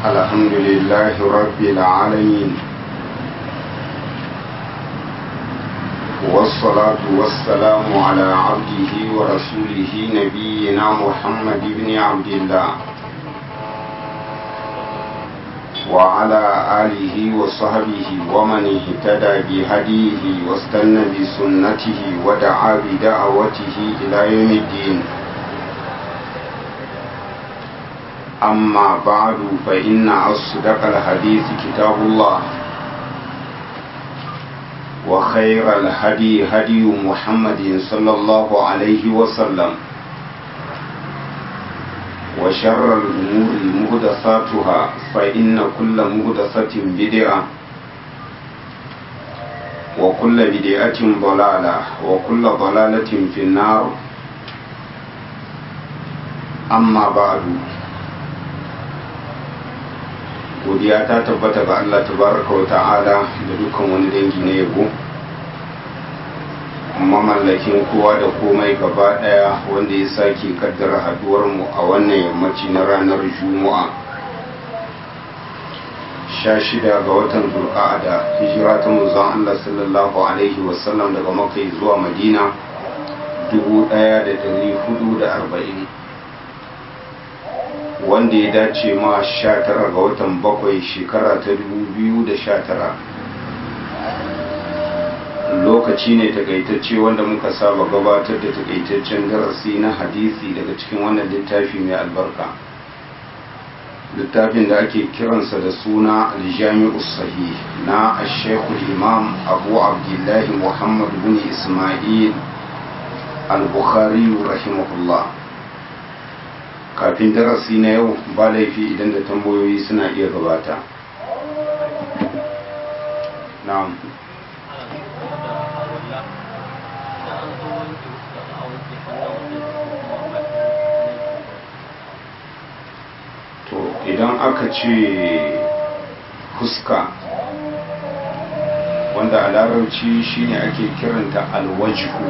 الحمد لله رب العالمين والصلاة والسلام على عبده ورسوله نبينا محمد بن عبد الله وعلى آله وصحبه ومن اهتدى بهديه واستنى بسنته ودعا بدعوته إلى يوم الدين أما بعد فإن أصدق الحديث كتاب الله وخير الهدي هدي محمد صلى الله عليه وسلم وشر الأمور مهدساتها فإن كل مهدسة بدعة وكل بدعة ضلالة وكل ضلالة في النار أما بعد godiya ta tabbata ga Allah tabaraka wa ta'ala da dukkan wani dangi na yabo mamallakin kowa da komai gaba daya wanda ya sake kaddara haduwar mu a wannan yammaci na ranar juma'a sha shida ga watan zulqa'ada hijira ta manzon Allah sallallahu alaihi wasallam daga makka zuwa madina dubu daya da dari hudu da arba'in wanda ya dace ma sha tara ga watan bakwai shekara ta dubu biyu da sha tara lokaci ne takaitacce wanda muka saba gabatar da takaitaccen darasi na hadisi daga cikin wannan littafi mai albarka littafin da ake kiransa da suna aljami'u sahih na ashekul imam abu abdullahi muhammad bin ismail al-bukhari rahimahullah kafin darasi na yau ba laifi idan da tambayoyi suna iya gabata na'am to idan aka ce fuska wanda a larabci shine ake kiranta alwajihu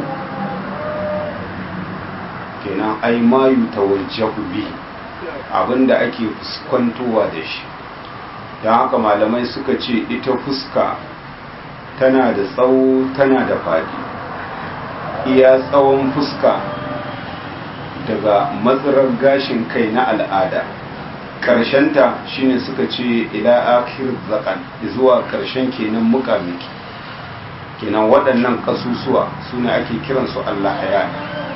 kenan ai mayu tawajjahu bi abinda ake fuskantowa da shi don haka malamai suka ce ita fuska tana da tsawo tana da faɗi iya tsawon fuska daga matsarar gashin kai na al'ada ƙarshenta shine suka ce ila akhir zakan zuwa ƙarshen kenan mukamiki kenan waɗannan ƙasusuwa su ne ake kiransu allah haya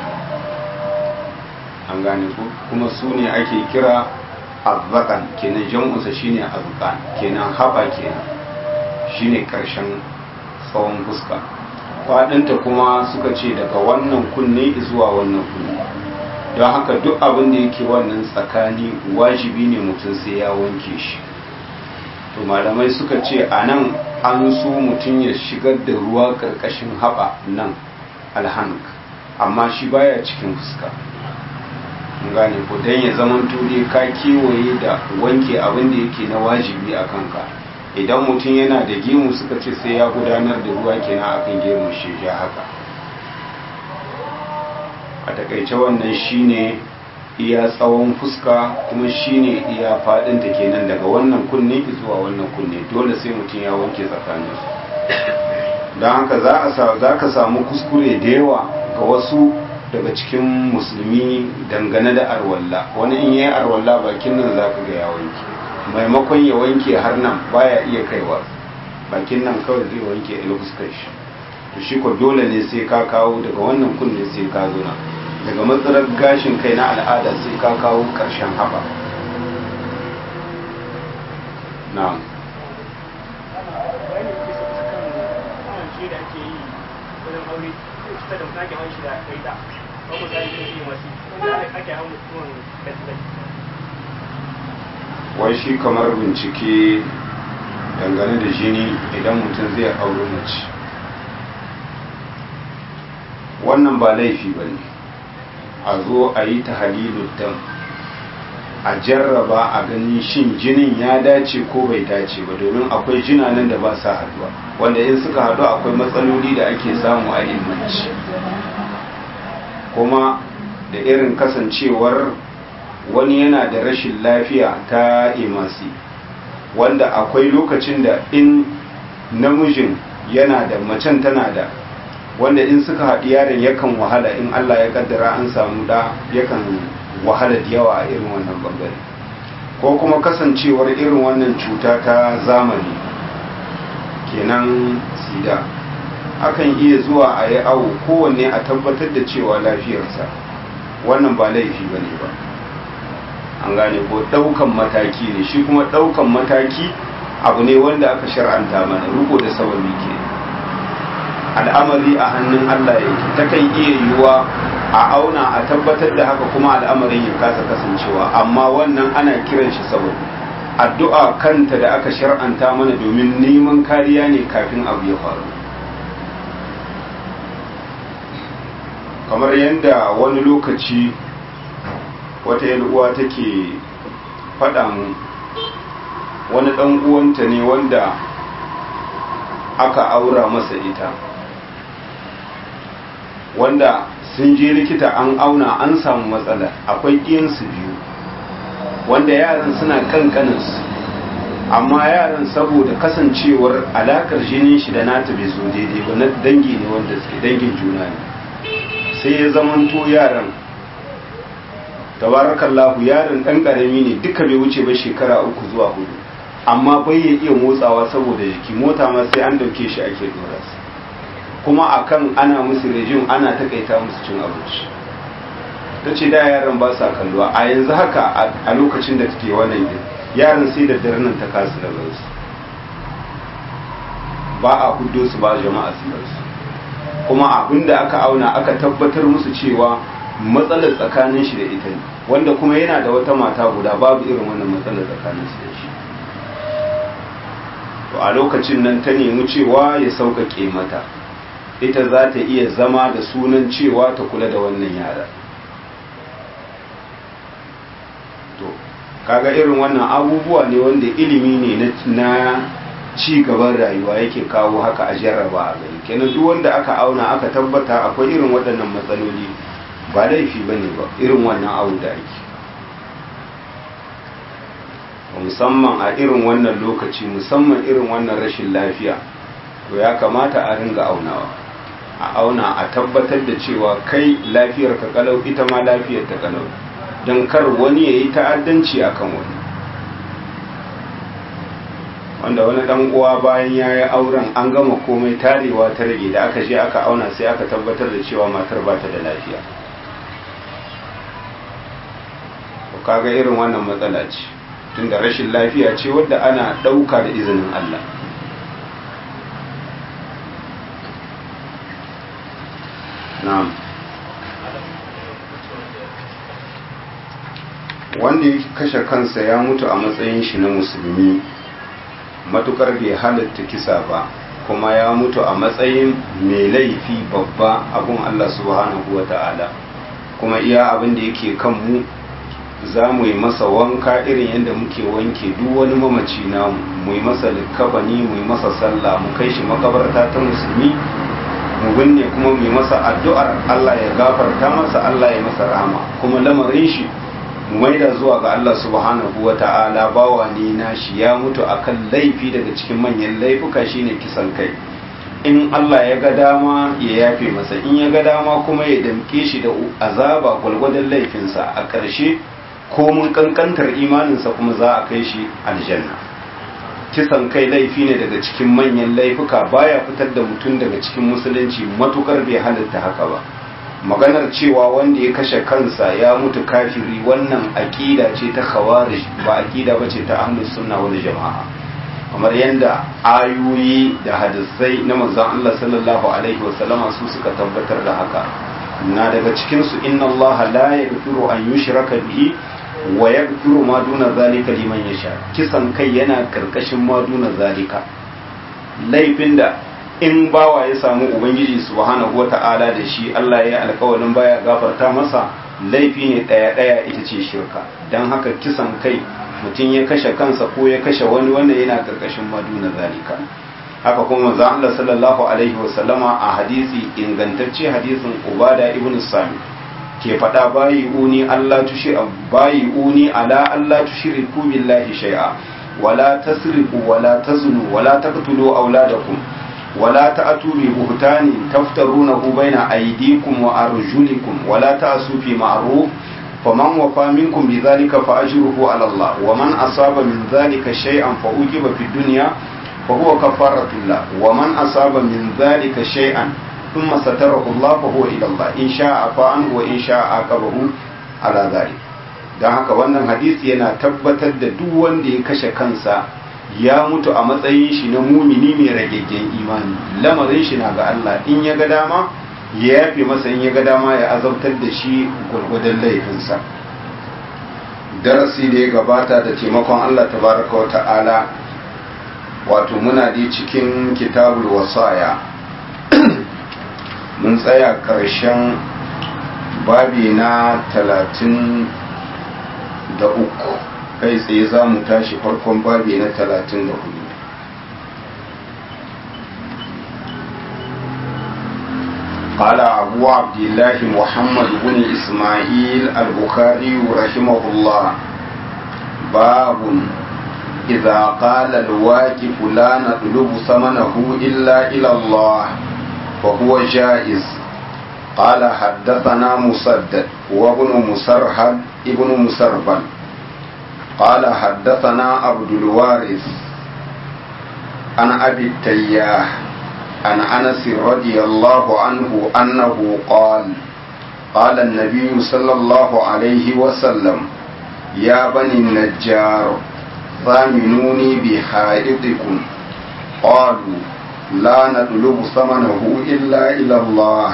an gane ko kuma su ne ake kira azzakan kenan jam'unsa shine azzakan kenan haɓa kenan shine ƙarshen tsawon fuska faɗinta kuma suka ce daga wannan kunne zuwa wannan kunne don haka duk abin da yake wannan tsakani wajibi ne mutum sai ya wanke shi to malamai suka ce a nan an so mutum ya shigar da ruwa ƙarƙashin haɓa nan alhank amma shi baya cikin fuska gane ko don ya zaman turi ka kewaye da wanke abin da yake na wajibi a kanka idan mutum yana da gemu suka ce sai ya gudanar da ruwa kenan akan gemu shi ja haka a takaice wannan shine iya tsawon fuska kuma shine iya fadinta kenan daga wannan kunne zuwa wannan kunne dole sai mutum ya wanke tsakaninsu don haka za ka samu kuskure da yawa ga wasu daga cikin musulmi dangane da arwalla wani in yi arwalla bakin nan za ka ga ya wanke maimakon ya wanke har nan baya iya kaiwa bakin nan kawai zai wanke a fuskar shi to shi ko dole ne sai ka kawo daga wannan kunne sai ka zo nan daga matsalar gashin kai na al'ada sai ka kawo karshen haɓa na'am da mutum ake hawan shi da kaita ko ku sai yin yi wasu wanda ake hawan mutumin kasbai wai shi kamar bincike dangane da jini idan mutum zai auri mace wannan ba laifi ba ne a zo a yi ta halilun dam a jarraba a ganin shin jinin ya dace ko bai dace ba domin akwai jinanan da ba sa haduwa wanda in suka haɗu akwai matsaloli da ake samu a ilmanci kuma da irin kasancewar wani yana da rashin lafiya ta imasi wanda akwai lokacin da in namijin yana da macen tana da wanda in suka haɗi yaron yakan wahala in Allah ya kaddara an samu da yakan wahala da yawa a irin wannan bangare ko kuma kasancewar irin wannan cuta ta zamani kenan sida akan iya zuwa a yi awo kowanne a tabbatar da cewa lafiyarsa wannan ba laifi ba ne ba an gane ko ɗaukan mataki ne shi kuma ɗaukan mataki abu ne wanda aka shar'anta mana riko da sababi ke al'amari a hannun Allah yake takan iya yiwuwa a auna a tabbatar da haka kuma al'amarin ya kasa kasancewa amma wannan ana kiran shi sababi addu'a kanta da aka shar'anta mana domin neman kariya ne kafin abu ya faru kamar yadda wani lokaci wata uwa take faɗa mu wani ɗan uwanta ne wanda aka aura masa ita wanda sun je likita an auna an samu matsala akwai ɗiyansu biyu wanda yaran suna kankaninsu amma yaran saboda kasancewar alakar jinin shi da nata bai zo daidai ba na dangi ne wanda suke dangin juna ne sai ya zamanto yaran tabarakallahu yaron dan karami ne duka bai wuce ba shekara uku zuwa hudu amma bai ya iya motsawa saboda jiki mota ma sai an dauke shi ake dora su kuma akan ana musu rejim ana takaita musu cin abinci ta ce da yaran ba sa kalluwa a yanzu haka a lokacin da take wannan din yaran sai da dare nan ta kasu da su ba a hudo su ba jama'a su su kuma abin da aka auna aka tabbatar musu cewa matsalar tsakanin shi da ita ne wanda kuma yana da wata mata guda babu irin wannan matsalar tsakanin shi da shi to a lokacin nan ta nemi cewa ya sauƙaƙe mata ita za ta iya zama da sunan cewa ta kula da wannan yara to kaga irin wannan abubuwa ne wanda ilimi ne na ci gaban rayuwa yake kawo haka a jarraba a gani kenan duk wanda aka auna aka tabbata akwai irin waɗannan matsaloli ba laifi ba ne ba irin wannan abu da ake musamman a irin wannan lokaci musamman irin wannan rashin lafiya to ya kamata a ringa aunawa a auna a tabbatar da cewa kai lafiyar ka kalau ita ma lafiyar ta kalau don kar wani ya yi ta'addanci akan wani wanda wani dan uwa bayan ya yi auren an gama komai tarewa ta rage da aka je aka auna sai aka tabbatar da cewa matar ba ta da lafiya kaga irin wannan matsala ce tunda rashin lafiya ce wadda ana ɗauka da izinin Allah na'am wanda ya kashe kansa ya mutu a matsayin shi na musulmi matukar bai halatta kisa ba kuma ya mutu a matsayin mai laifi babba abun Allah subhanahu wa ta'ala kuma iya abin da yake kan mu za mu yi masa wanka irin yadda muke wanke duk wani mamaci na mu yi masa likabani mu yi masa sallah mu kai shi makabarta ta musulmi mu binne kuma mu yi masa addu'ar Allah ya gafarta masa Allah ya masa rahama kuma lamarin shi mu maida zuwa ga Allah subhanahu wa ta'ala bawa ne na shi ya mutu akan laifi daga cikin manyan laifuka shine kisan kai in Allah ya ga dama ya yafe masa in ya ga dama kuma ya damke shi da azaba gwalgwadon laifinsa a ƙarshe ko mun kankantar imaninsa kuma za a kai shi aljanna kisan kai laifi ne daga cikin manyan laifuka baya fitar da mutum daga cikin musulunci matukar bai halitta haka ba maganar cewa wanda ya kashe kansa ya mutu kafiri wannan aƙida ce ta khawarij ba aƙida ba ce ta ahlus sunna wal jama'a kamar yadda ayoyi da hadisai na manzon Allah sallallahu alaihi wasallama su suka tabbatar da haka na daga cikin su inna Allah la yaghfiru an yushraka bihi wa yaghfiru ma duna zalika liman yasha kisan kai yana karkashin ma duna zalika laifin da in bawa ya samu ubangiji subhanahu wata'ala da shi Allah ya alƙawarin baya gafarta masa laifi ne ɗaya ɗaya ita ce shirka don haka kisan kai mutum ya kashe kansa ko ya kashe wani wanda yana karkashin maduna zalika haka kuma manzo Allah sallallahu alaihi wasallama a hadisi ingantacce hadisin Ubada ibn Sami ke faɗa bayi uni Allah tushi bayi uni ala Allah tushriku billahi shay'a ولا تسرقوا ولا تزنوا ولا تقتلوا أولادكم ولا تأتوا ببهتان تفترونه بين أيديكم وأرجلكم ولا تأسوا في معروف فمن وفى منكم بذلك فأجره على الله ومن أصاب من ذلك شيئا فأوجب في الدنيا فهو كفارة الله ومن أصاب من ذلك شيئا ثم ستره الله فهو إلى الله إن شاء عفا عنه وإن شاء عاقبه على ذلك don haka wannan hadisi yana tabbatar da duk wanda ya kashe kansa ya mutu a matsayin shi na mumini mai ragaggen imani lamarin shi na ga Allah in ya ga dama ya yafe masa in ya ga dama ya azabtar da shi gwargwadon laifinsa darasi da ya gabata da taimakon Allah tabaraka wa ta'ala wato muna da cikin kitabul wasaya mun tsaya ƙarshen babi na talatin da uku kai tsaye za mu tashi farkon babi na talatin da hudu قال أبو عبد الله محمد بن إسماعيل البخاري رحمه الله باب إذا قال الواجب لا نطلب ثمنه إلا إلى الله فهو جائز قال حدثنا مسدد وابن مسرهد ابن مسربل قال حدثنا عبد الوارث عن أبي التياح عن أنس رضي الله عنه أنه قال قال النبي صلى الله عليه وسلم يا بني النجار ثامنوني بحائطكم قالوا لا نطلب ثمنه إلا إلى الله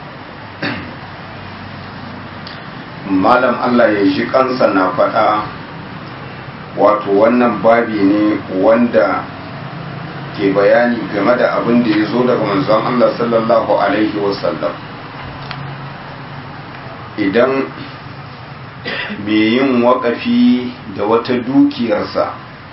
malam Allah ya ji kansa na faɗa wato wannan babi ne wanda ke bayani game da abin da ya zo daga manzon Allah sallallahu Alaihi wasallam idan mai yin waƙafi da wata dukiyarsa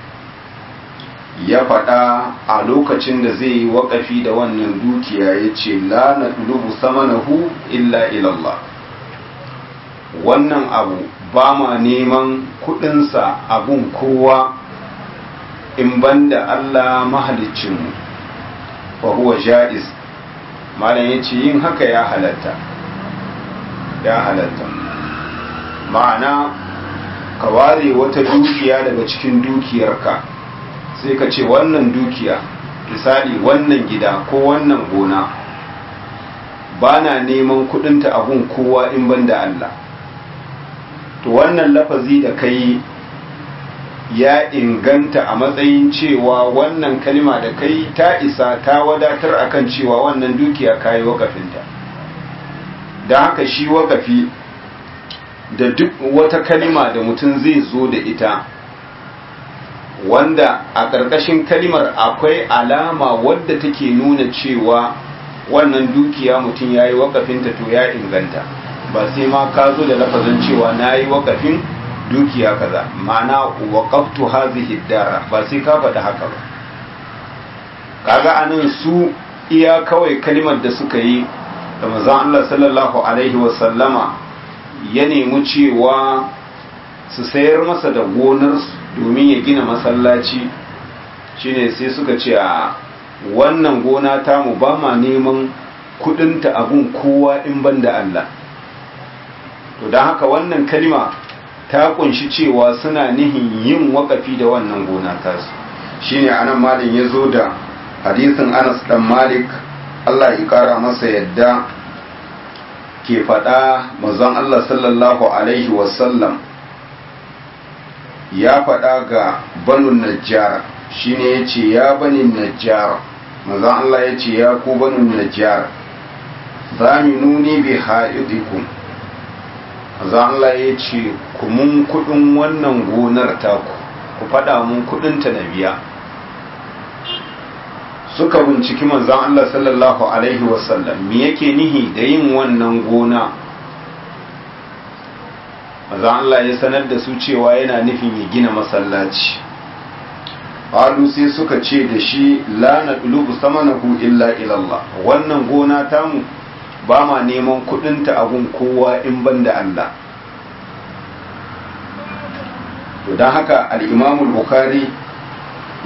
ya faɗa a lokacin da zai yi waƙafi da wannan dukiya ya ce la na ɗulubu samanahu illa ilallah wannan abu ba ma neman kuɗinsa abun kowa in banda Allah mahalicinmu fa huwa ja'iz malam yace yin haka ya halatta ya halatta ma'ana ka ware wata dukiya daga cikin dukiyarka sai ka ce wannan dukiya misali wannan gida ko wannan gona ba na neman kudinta abun kowa in banda Allah to wannan lafazi da kai ya inganta a matsayin cewa wannan kalima da kai ta isa ta wadatar akan cewa wannan dukiya kayi wakafinta don haka shi wakafi da duk wata kalima da mutum zai zo da ita wanda a ƙarƙashin kalimar akwai alama wadda take nuna cewa wannan dukiya mutum ya yi wakafinta to ya inganta ba sai ma ka zo da lafazin cewa na yi wakafin dukiya kaza ma'ana waqaftu hadhihi dara ba sai ka faɗi haka ba kaga anan su iya kawai kalimar da suka yi da manzon Allah sallallahu alaihi wa sallama ya nemi cewa su sayar masa da gonar domin ya gina masallaci shine sai suka ce a wannan gona ta mu ba ma neman kudinta abun kowa in banda Allah to don haka wannan kalima ta kunshi cewa suna nihin yin wakafi da wannan gona tasu shine anan malin ya zo da hadisin anas dan malik allah ya kara masa yadda ke faɗa mazan allah sallallahu alaihi wasallam ya faɗa ga banu najjar shine ya ce ya bani najjar mazan allah ya ce ya ku banu najjar zaminuni bi ha'idikum za Allah ya ce ku mun kudin wannan gonar taku ku faɗa mun kudinta na biya suka binciki manzan Allah sallallahu Alaihi wasallam me yake nihi da yin wannan gona manzan Allah ya sanar da su cewa yana nufin ya gina masallaci Halu sai suka ce da shi la na ɗulubu samanahu illa ilallah wannan gona tamu ba ma neman kudinta abun kowa in ban da Allah to don haka al'imamul bukhari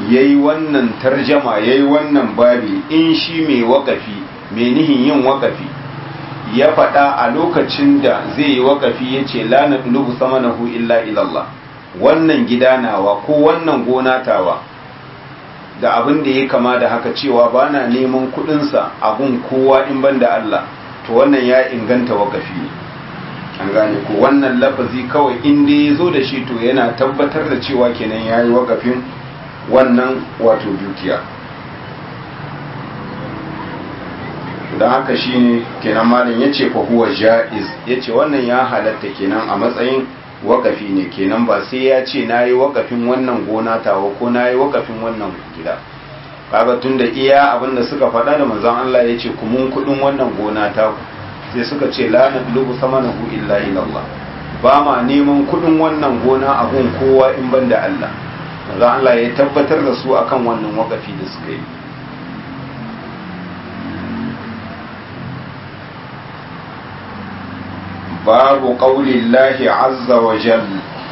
ya yi wannan tarjama ya yi wannan babi in shi mai wakafi mai nihin yin wakafi ya faɗa a lokacin da zai yi wakafi ya ce la na ɗulubu sama na hu illa ilallah wannan gida nawa ko wannan gona tawa da abin da ya kama da haka cewa ba na neman kuɗinsa abun kowa in ban da Allah to wannan ya inganta wakafi ne an gane ko wannan lafazi kawai inda ya zo da shi to yana tabbatar da cewa kenan ya yi wakafin wannan wato dukiya don haka shi ne kenan malin ya ce fahuwa ja'iz ya ce wannan ya halatta kenan a matsayin wakafi ne kenan ba sai ya ce na yi wakafin wannan gona tawa ko na yi wakafin wannan gida kaga tun da iya abinda suka faɗa da manzon Allah ya ce kumun kuɗin wannan gona ta sai suka ce la nadlubu samanahu illa ilallah ba ma neman kuɗin wannan gona abun kowa in ban da Allah manzon Allah ya tabbatar da su akan wannan wakafi da suka yi باب قول الله عز وجل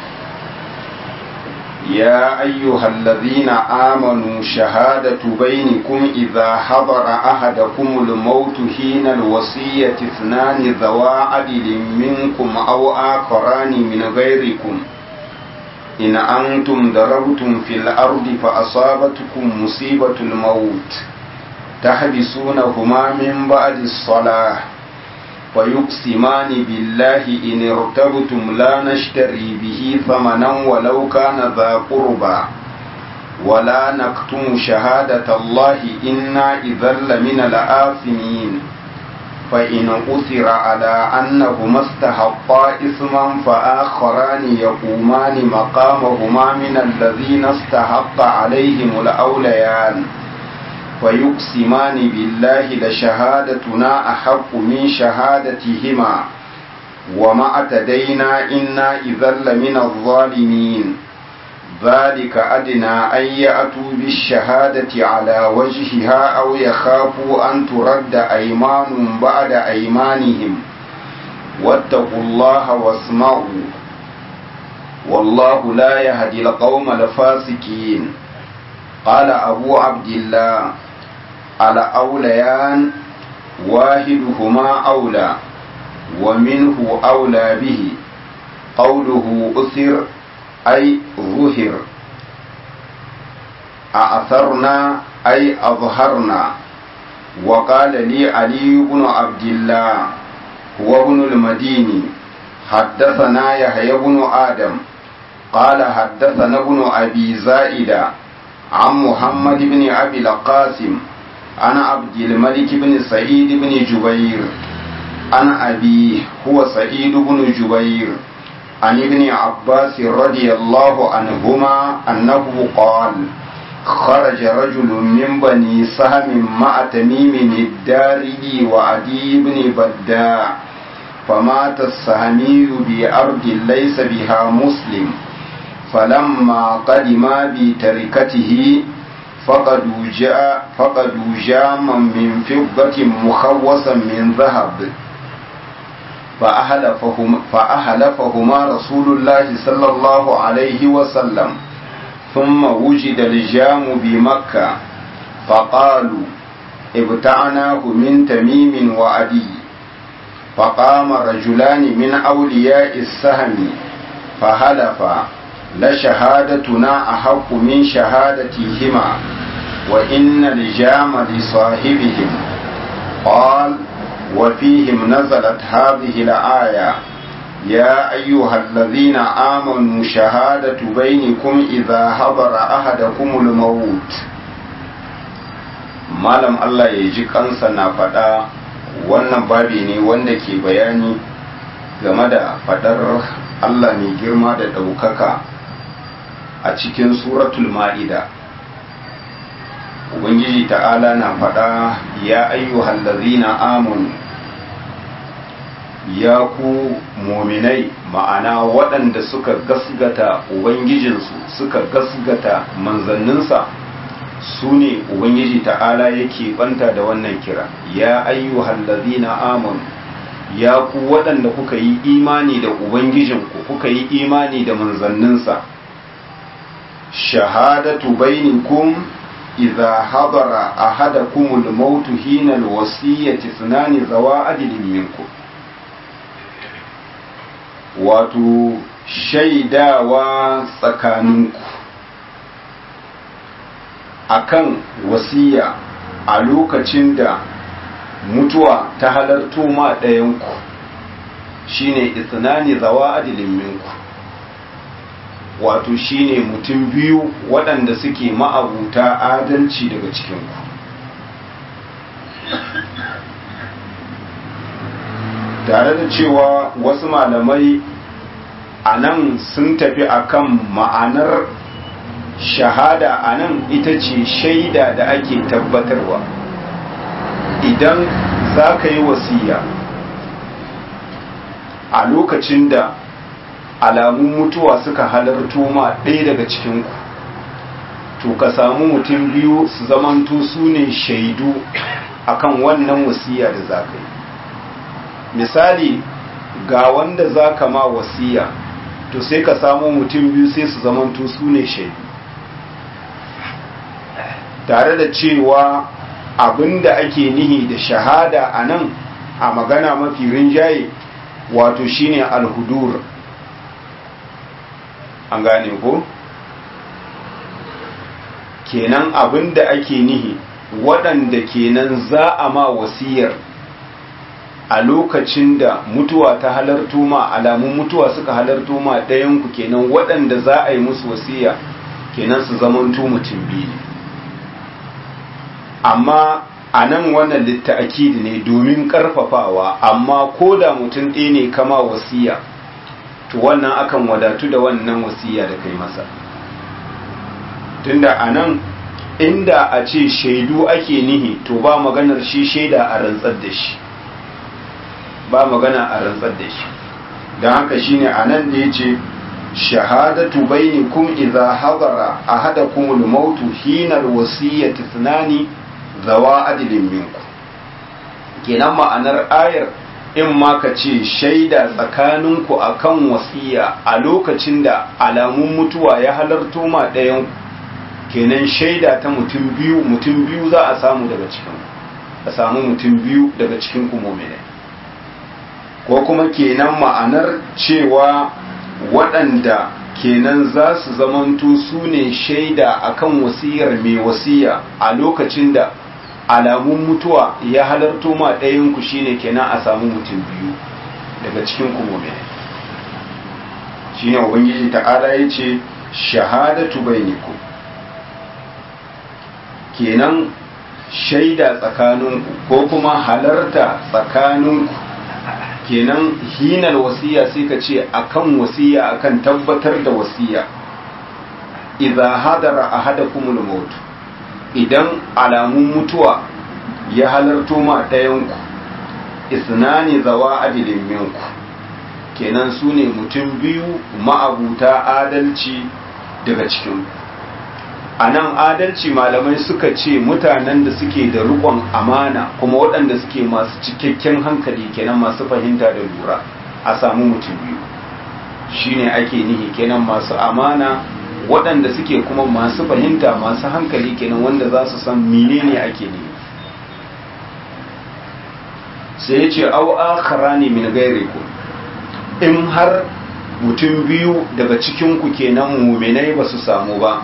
يا أيها الذين آمنوا شهادة بينكم إذا حضر أحدكم الموت حين الوصية اثنان ذوا عدل منكم أو آخران من غيركم إن أنتم ضربتم في الأرض فأصابتكم مصيبة الموت تحبسونهما من بعد الصلاة فيقسمان بالله إن ارتبتم لا نشتري به ثمنا ولو كان ذا قربى ولا نكتم شهادة الله إنا إذا لمن الآثمين فإن أثر على أنهما استحقا إثما فآخران يقومان مقامهما من الذين استحق عليهم الأوليان فيقسمان بالله لشهادتنا أحق من شهادتهما وما اعتدينا إنا إذا لمن الظالمين ذلك أدنى أن يأتوا بالشهادة على وجهها أو يخافوا أن ترد أيمان بعد أيمانهم واتقوا الله واسمعوا والله لا يهدي القوم الفاسقين قال أبو عبد الله على أوليان واحدهما أولى ومنه أولى به قوله أثر أي ظهر أأثرنا أي أظهرنا وقال لي علي بن عبد الله هو ابن المديني حدثنا يحيى بن آدم قال حدثنا ابن أبي زائدة عن محمد بن أبي القاسم عن عبد الملك بن سعيد بن جبير عن أبيه هو سعيد بن جبير عن ابن عباس رضي الله عنهما أنه قال خرج رجل من بني سهم مع تميم الداري وعدي بن بداع فمات السهمي بأرض ليس بها مسلم فلما قدم بتركته فقدوا جاء فقدوا جاما من فضة مخوصا من ذهب فأهلفهما, فأهلفهما رسول الله صلى الله عليه وسلم ثم وجد الجام بمكة فقالوا ابتعناه من تميم وعدي فقام رجلان من أولياء السهم فهلفا لشهادتنا أحق من شهادتهما وإن الجام لصاحبهم قال وفيهم نزلت هذه الآية يا أيها الذين آمنوا شهادة بينكم إذا حضر أحدكم الموت malam Allah ya ji kansa na faɗa wannan babi ne wanda ke bayani game da faɗar Allah mai girma da ɗaukaka a cikin suratul ma'ida ubangiji ta'ala na faɗa ya ayyuhal ladzina amanu ya ku muminai ma'ana waɗanda suka gasgata ubangijinsu suka gasgata manzanninsa su ne ubangiji ta'ala yake banta da wannan kira ya ayyuhal ladzina amanu ya ku waɗanda kuka yi imani da ubangijinku kuka yi imani da manzanninsa shahadatu bainakum idza hadara ahadakum al-maut hina al-wasiyyati sunani zawa adlin minkum wato shaidawa tsakaninku akan wasiya a lokacin da mutuwa ta halarto ma ɗayanku shine isnani zawa adilin minku wato shine mutum biyu waɗanda suke ma'abuta adalci daga cikinku tare da cewa wasu malamai a nan sun tafi akan ma'anar shahada a nan ita ce shaida da ake tabbatarwa idan za ka yi wasiya a lokacin da alamun mutuwa suka halarto ma ɗaya daga cikinku to ka samu mutum biyu su zamanto su ne shaidu akan wannan wasiya da za ka yi misali ga wanda za ka ma wasiya to sai ka samu mutum biyu sai su zamanto su ne shaidu tare da cewa abinda ake nihi da shahada a nan a magana mafi rinjaye wato shine alhudur an gane ko kenan abinda ake nihi waɗanda kenan za a ma wasiyar a lokacin da mutuwa ta halarto ma alamun mutuwa suka halarto ma ɗayanku kenan waɗanda za a yi musu wasiya kenan su zamanto mutum biyu amma a nan wannan litta'akidi ne domin ƙarfafawa amma ko da mutum ɗaya ne kama wasiya to wannan akan wadatu da wannan wasiya da kai masa tunda a nan inda a ce shaidu ake nihi to ba maganar shi shaida a rantsar da shi ba magana a rantsar da shi don haka shine a nan da ya ce shahadatu bainikum idza hadara ahadakum al-maut hina al-wasiyyati thnani zawa adilin minku kenan ma'anar ayar in ma ka ce shaida tsakaninku akan wasiya a lokacin da alamun mutuwa ya halarto ma ɗayan kenan shaida ta mutum biyu mutum biyu za a samu daga cikin a samu mutum biyu daga cikin kumomine ko kuma kenan ma'anar cewa waɗanda kenan za su zamanto su ne shaida akan wasiyar mai wasiya a lokacin da alamun mutuwa ya halarto ma ɗayanku shine kenan a samu mutum biyu daga cikin kumomine shine ubangiji ta'ala ya ce shahadatu bainikum kenan shaida tsakaninku ko kuma halarta tsakaninku kenan hinar wasiya sai ka ce akan wasiya akan tabbatar da wasiya idza hadara ahadakumul maut idan alamun mutuwa ya halarto ma ɗayanku isnani zawa adilin minku kenan su ne mutum biyu ma'abuta adalci daga cikin a nan adalci malamai suka ce mutanen da suke da rikon amana kuma waɗanda suke masu cikakken hankali kenan masu fahimta da lura a samu mutum biyu shine ake nihi kenan masu amana waɗanda suke kuma masu fahimta masu hankali kenan wanda za su san menene ake nihi sai ya ce au akharani min gairikum in har mutum biyu daga cikinku kenan muminai ba su samu ba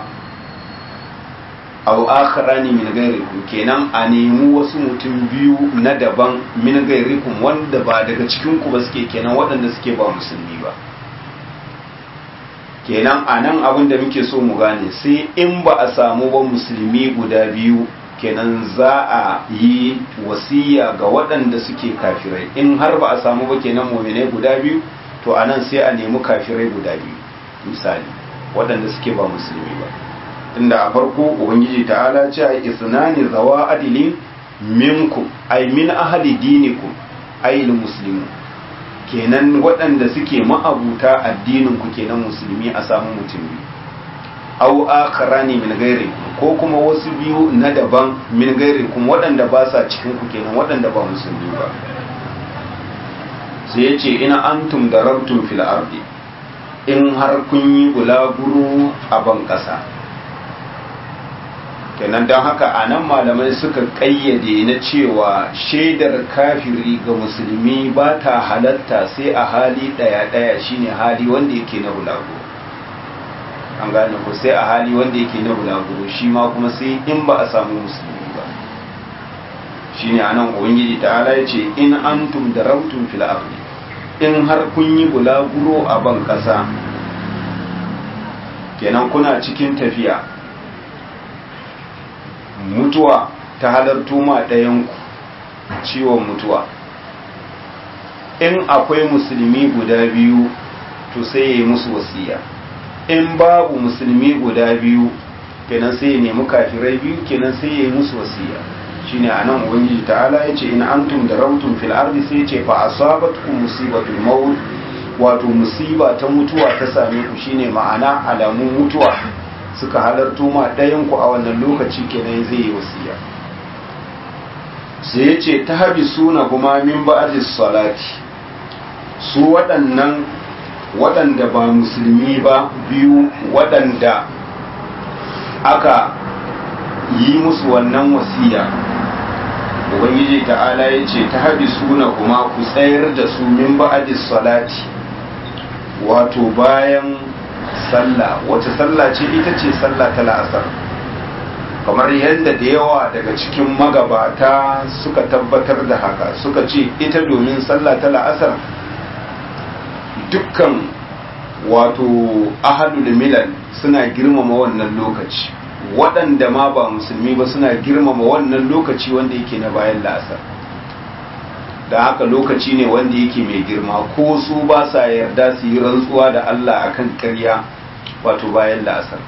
aw akharani min gairikum kenan a nemi wasu mutum biyu na daban min gairikum wanda ba daga cikin ku ba suke kenan waɗanda suke ba musulmi ba kenan a nan abin da muke so mu gane sai in ba a samu ba musulmi guda biyu kenan za a yi wasiya ga waɗanda suke kafirai in har ba a samu ba kenan muminai guda biyu to a nan sai a nemi kafirai guda biyu misali waɗanda suke ba musulmi ba tunda a farko ubangiji ta'ala ce a isnani zawa adilin minkum ay min ahli dinikum ay muslimu kenan waɗanda suke ma'abuta addinin ku kenan musulmi a samu mutum biyu aw akharani min ghairikum ko kuma wasu biyu na daban min ghairikum waɗanda ba sa cikin ku kenan waɗanda ba musulmi ba sai yace ina antum darabtum fil ardi in har kun yi bulaguro a ban ƙasa kenan don haka a nan malamai suka ƙayyade na cewa shaidar kafiri ga musulmi ba ta halatta sai a hali ɗaya-ɗaya shine hali wanda yake na bulago an gane ku sai a hali wanda yake na bulaguro shi ma kuma sai in ba a samu musulmi ba shine anan ubangiji ta'ala ya ce in antum darabtum fil ardi in har kun yi bulaguro a ban kasa kenan kuna cikin tafiya mutuwa ta halarto ma ɗayanku ciwon mutuwa in akwai musulmi guda biyu to sai ya yi musu wasiya in babu musulmi guda biyu kenan sai ya nemi kafirai biyu kenan sai ya yi musu wasiya shine anan ubangiji ta'ala yace in antum darautum fil ardi sai yace fa asabatkum musibatul maut wato musiba ta mutuwa ta same ku shine ma'ana alamun mutuwa suka halarto ma ɗayan ku a wannan lokaci kenan zai yi wasiya sai yace tahbisuna kuma min ba'dis salati su waɗannan waɗanda ba musulmi ba biyu waɗanda aka yi musu wannan wasiya ubangiji ta'ala ya ce ta haɗi suna kuma ku tsayar da su min ba'adis salati wato bayan sallah wace sallah ce ita ce sallah ta la'asar kamar yadda da yawa daga cikin magabata suka tabbatar da haka suka ce ita domin sallah ta la'asar dukkan wato ahadul milal suna girmama wannan lokaci waɗanda ma ba musulmi ba suna girmama wannan lokaci wanda yake na bayan la'asar da haka lokaci ne wanda yake mai girma ko su ba sa yarda su yi rantsuwa da Allah akan karya wato bayan la'asar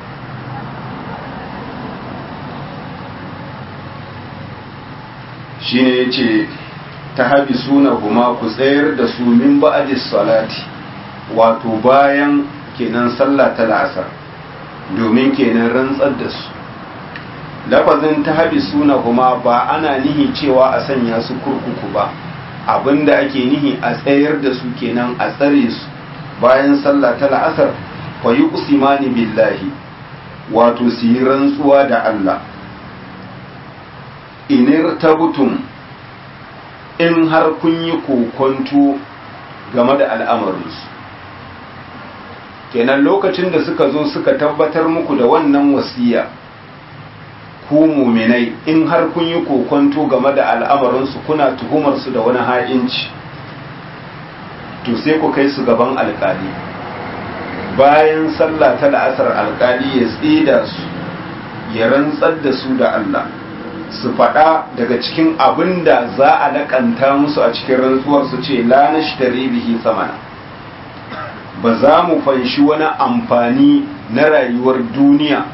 shine ya ce ta habi suna kuma ku tsayar da su min ba'adis salati wato bayan kenan sallah ta la'asar domin kenan rantsar da su lafazin ta habi suna kuma ba ana nihi cewa a sanya su kurkuku ba abinda ake nihi a tsayar da su kenan a tsare su bayan sallah ta la'asar fa yi usimani billahi wato su yi rantsuwa da Allah inir tabutum in har kun yi kokonto game da al'amarinsu kenan lokacin da suka zo suka tabbatar muku da wannan wasiya ku muminai in har kun yi kokonto game da al'amarinsu kuna tuhumarsu da wani ha'inci to sai ku kai su gaban alkali bayan sallah ta la'asar alkali ya tsida su ya rantsar da su da Allah su faɗa daga cikin abin da za a laƙanta musu a cikin rantsuwar su ce la nashtari bihi samana ba za mu fanshi wani amfani na rayuwar duniya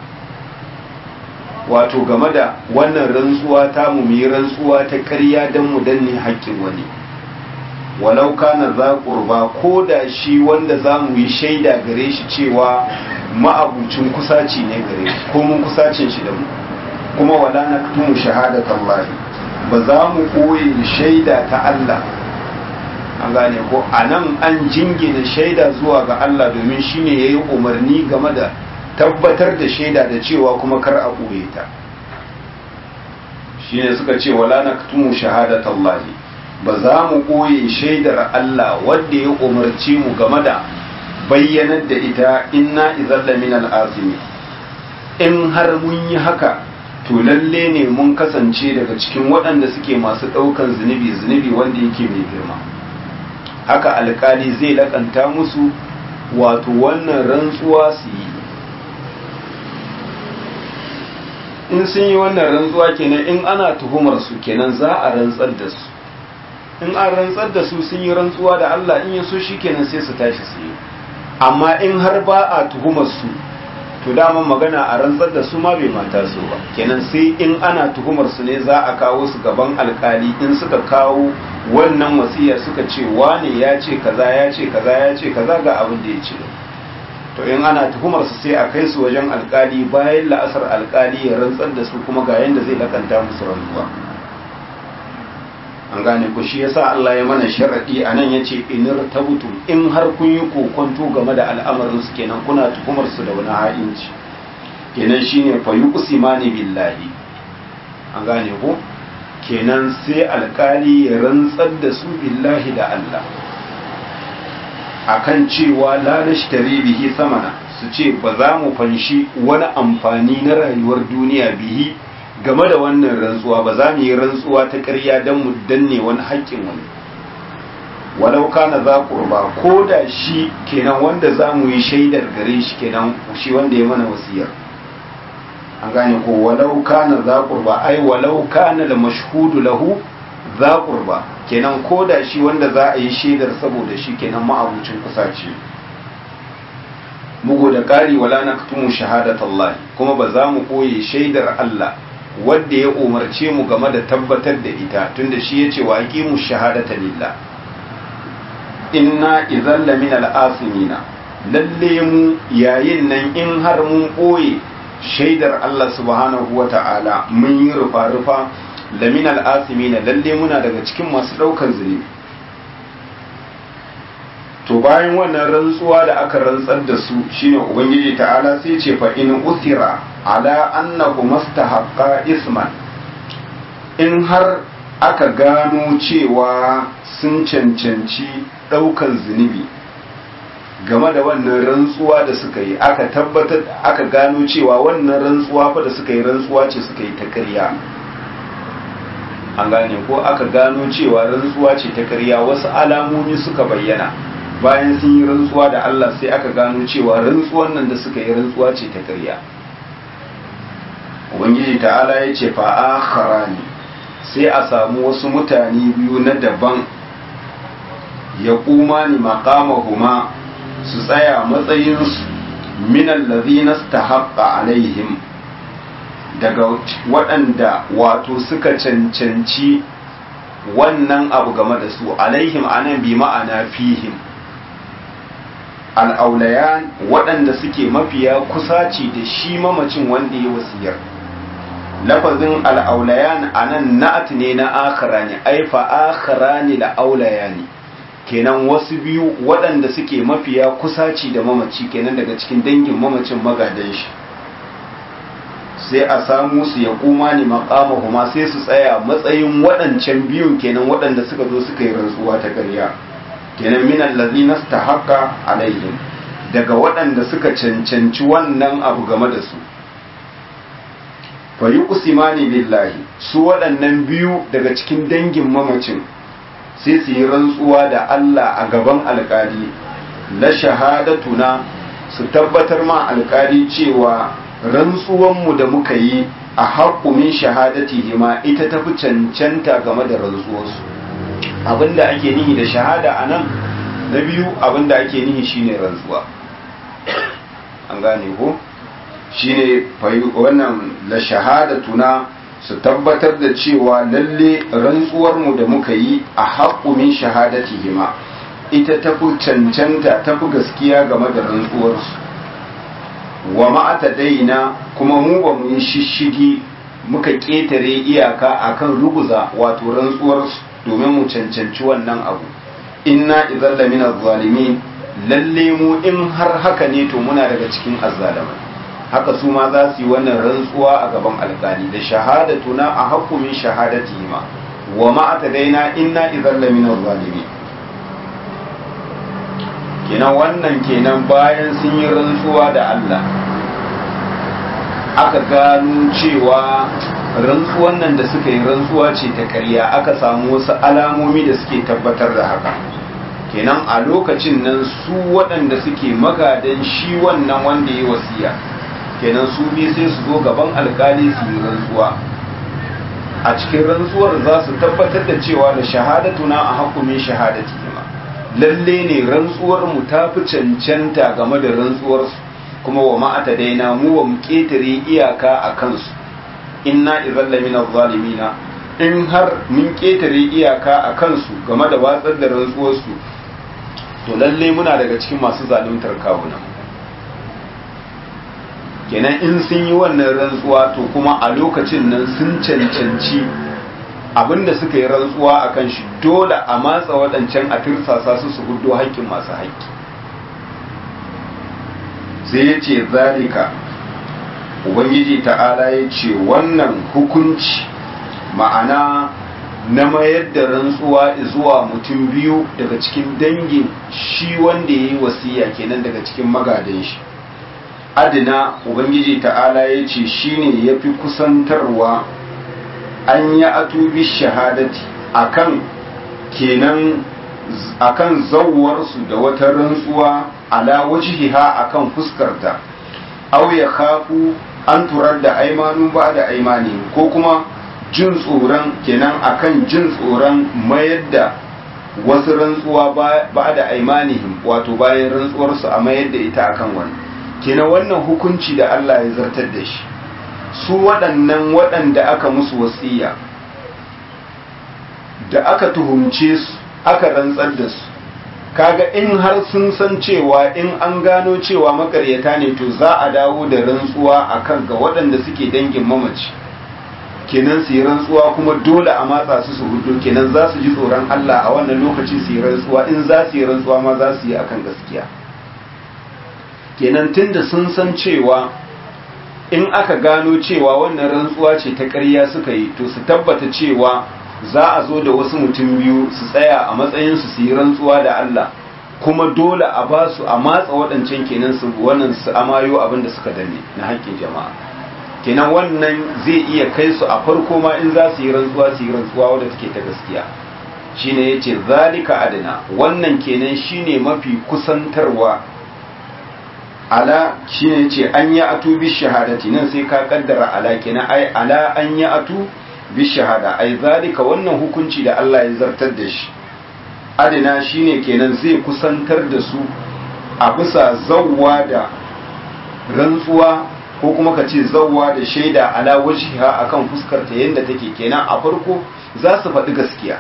wato game da wannan rantsuwa ta mu yi rantsuwa ta ƙarya don mu danne haƙƙin wani walau kana za ƙurba ko da shi wanda za mu yi shaida gare shi cewa ma'abucin kusaci ne gare shi ko mun kusacin shi da mu kuma wala na tumu shahadatan lahi ba za mu koyi shaida ta Allah an gane ko a nan an jingina shaida zuwa ga Allah domin shine ya yi umarni game da tabbatar da shaida da cewa kuma kar a ɓoye ta shine suka ce wala na tumu shahadatan lahi ba za mu ɓoye shaidar Allah wadda ya umarci mu game da bayyanar da ita inna izalla min al'azimi in har mun yi haka to lalle ne mun kasance daga cikin waɗanda suke masu ɗaukan zunubi zunubi wanda yake mai girma haka alkali zai lakanta musu wato wannan rantsuwa su yi in sun yi wannan rantsuwa kenan in ana tuhumar su kenan za a rantsar da su in an rantsar da su sun yi rantsuwa da Allah in ya so shi kenan sai su tashi su yi amma in har ba a tuhumar su to daman magana a rantsar da su ma bai mata su ba kenan sai in ana tuhumar su ne za a kawo su gaban alkali in suka kawo wannan wasiya suka ce wane ya ce kaza ya ce kaza ya ce kaza ga abin da ya ce to in ana tuhumar su sai a kai su wajen alkali bayan la'asar alkali ya rantsar da su kuma ga yanda zai lakanta musu rantsuwa an gane ku shi yasa Allah ya mana sharadi anan yace inir tabutum in har kun yi kokonto game da al'amarin su kenan kuna tuhumar su da wani ha'inci kenan shine fa yuqsimani billahi an gane ko kenan sai alkali ya rantsar da su billahi da Allah akan cewa la nashtari bihi samana su ce ba za mu fanshi wani amfani na rayuwar duniya bihi game da wannan rantsuwa ba za mu yi rantsuwa ta ƙarya don mu danne wani haƙƙin wani walau kana za kurba ko da shi kenan wanda za mu yi shaidar gare shi kenan shi wanda ya mana wasiyar an gane ko walau kana za kurba ai walau kana da mashhudu lahu za kurba kenan ko da shi wanda za a yi shaidar saboda shi kenan ma'abucin kusa ce mugu da ƙari wala na kutumu shahadat Allah kuma ba za mu koye shaidar Allah wadda ya umarce mu game da tabbatar da ita tunda shi ya ce wa aqimu shahadata lillah inna idan lamin al'asimina lalle mu yayin nan in har mun ɓoye shaidar Allah subhanahu wa ta'ala mun yi rufa-rufa lamin al'asimina lalle muna daga cikin masu ɗaukar zunubi to bayan wannan rantsuwa da aka rantsar da su shine ubangiji ta'ala sai ce fa in usira ala annahu mastahaqqa isman in har aka gano cewa sun cancanci ɗaukan zunubi game da wannan rantsuwa da suka yi aka tabbatar aka gano cewa wannan rantsuwa fa da suka yi rantsuwa ce suka yi ta ƙarya an gane ko aka gano cewa rantsuwa ce ta ƙarya wasu alamomi suka bayyana bayan sun yi rantsuwa da Allah sai aka gano cewa rantsuwan nan da suka yi rantsuwa ce ta ƙarya ubangiji ta'ala ya ce fa ne sai a samu wasu mutane biyu na daban ya kuma ni makamahuma su tsaya matsayinsu minan lazina ta haƙa alaihim daga waɗanda wato suka cancanci wannan abu game da su alaihim anan bi ma'ana fihim al'aulayan waɗanda suke mafiya kusaci da shi mamacin wanda ya wasiyar lafazin al'aulayan anan na'at ne na akhara ne aifa akhara ne la'aulaya ne kenan wasu biyu waɗanda suke mafiya kusaci da mamaci kenan daga cikin dangin mamacin magadan shi sai a samu su ya kuma ni maƙamahuma sai su tsaya matsayin waɗancan biyun kenan waɗanda suka zo suka yi rantsuwa ta ƙarya kenan minan lazina ta haka alaihim daga waɗanda suka cancanci wannan abu game da su fayi usimani billahi su waɗannan biyu daga cikin dangin mamacin sai su yi rantsuwa da Allah a gaban alkali la shahadatuna su tabbatar ma alkali cewa rantsuwanmu da muka yi a haƙumin shahadati ma ita tafi cancanta game da rantsuwarsu abinda ake nihi da shahada a nan na biyu abinda ake nihi shine rantsuwa an gane ko shine wannan la shahadatuna su tabbatar da cewa lalle rantsuwarmu da muka yi a haƙumin shahadatihima ita tafi cancanta tafi gaskiya game da rantsuwarsu wa ma'ata daina kuma mu ba mu yi shishigi muka ƙetare iyaka akan ruguza wato rantsuwarsu domin mu cancanci wannan abu inna idan lamina zalimin lalle mu in har haka ne to muna daga cikin azzalamai haka su ma za su yi wannan rantsuwa a gaban alkali da shahadatuna a hakumin shahadati ma wa ma'ata daina inna idan lamina zalimi kenan wannan kenan bayan sun yi rantsuwa da Allah aka gano cewa rantsuwan nan da suka yi rantsuwa ce ta ƙarya aka samu wasu alamomi da suke tabbatar da haka kenan a lokacin nan su waɗanda suke magadan shi wannan wanda ya wasiya kenan su bi sai su zo gaban alkali su yi rantsuwa a cikin rantsuwar za su tabbatar da cewa da shahadatuna a hakumin shahadati ma lalle ne rantsuwar mu ta fi cancanta game da rantsuwar kuma wa ma'ata daina mu wa mu ketare iyaka a kansu inna idan lamina zalimina in har mun ketare iyaka a kansu game da watsar da rantsuwarsu to lalle muna daga cikin masu zaluntar kawunan kenan in sun yi wannan rantsuwa to kuma a lokacin nan sun cancanci abinda suka yi rantsuwa a kan shi dole a matsa waɗancan a tirsasa su su hudo haƙƙin masu haƙƙi sai ya ce zalika ubangiji ta'ala ya ce wannan hukunci ma'ana na mayar da rantsuwa zuwa mutum biyu daga cikin dangin shi wanda ya yi wasiya kenan daga cikin magadan shi adina ubangiji ta'ala ya ce shi ne ya fi kusantarwa an yi atubi shahadati akan kenan akan zawwarsu da wata rantsuwa ala wajhiha akan fuskarta aw ya khafu an turar da aimanu ba da aimani ko kuma jin tsoron kenan akan jin tsoron mayar da wasu rantsuwa ba da aimanihim wato bayan rantsuwarsu a mayar da ita akan wani kenan wannan hukunci da Allah ya zartar da shi su waɗannan waɗanda aka musu wasiya da aka tuhumce su aka rantsar da su kaga in har sun san cewa in an gano cewa makaryata ne to za a dawo da rantsuwa akan ga waɗanda suke dangin mamaci kenan su yi rantsuwa kuma dole a matsa su su hudu kenan za su ji tsoron Allah a wannan lokaci su yi rantsuwa in za su yi rantsuwa ma za su yi akan gaskiya kenan tunda sun san cewa in aka gano cewa wannan rantsuwa ce ta ƙarya suka yi to su tabbata cewa za a zo da wasu mutum biyu su tsaya a matsayinsu su yi rantsuwa da Allah kuma dole a ba su a matsa waɗancan kenan su wannan su amayo abin da suka danne na haƙƙin jama'a kenan wannan zai iya kai su a farko ma in za su yi rantsuwa su yi rantsuwa wadda take ta gaskiya shine yace zalika adana wannan kenan shine mafi kusantarwa ala shine yace an ya atu bi shahadati nan sai ka kaddara ala kenan ai ala an ya atu bi shahada ai zalika wannan hukunci da Allah ya zartar da shi adina shine kenan zai kusantar da su a bisa zawwa da rantsuwa ko kuma ka ce zawwa da shaida ala wajhiha akan fuskar ta yanda take kenan a farko za su faɗi gaskiya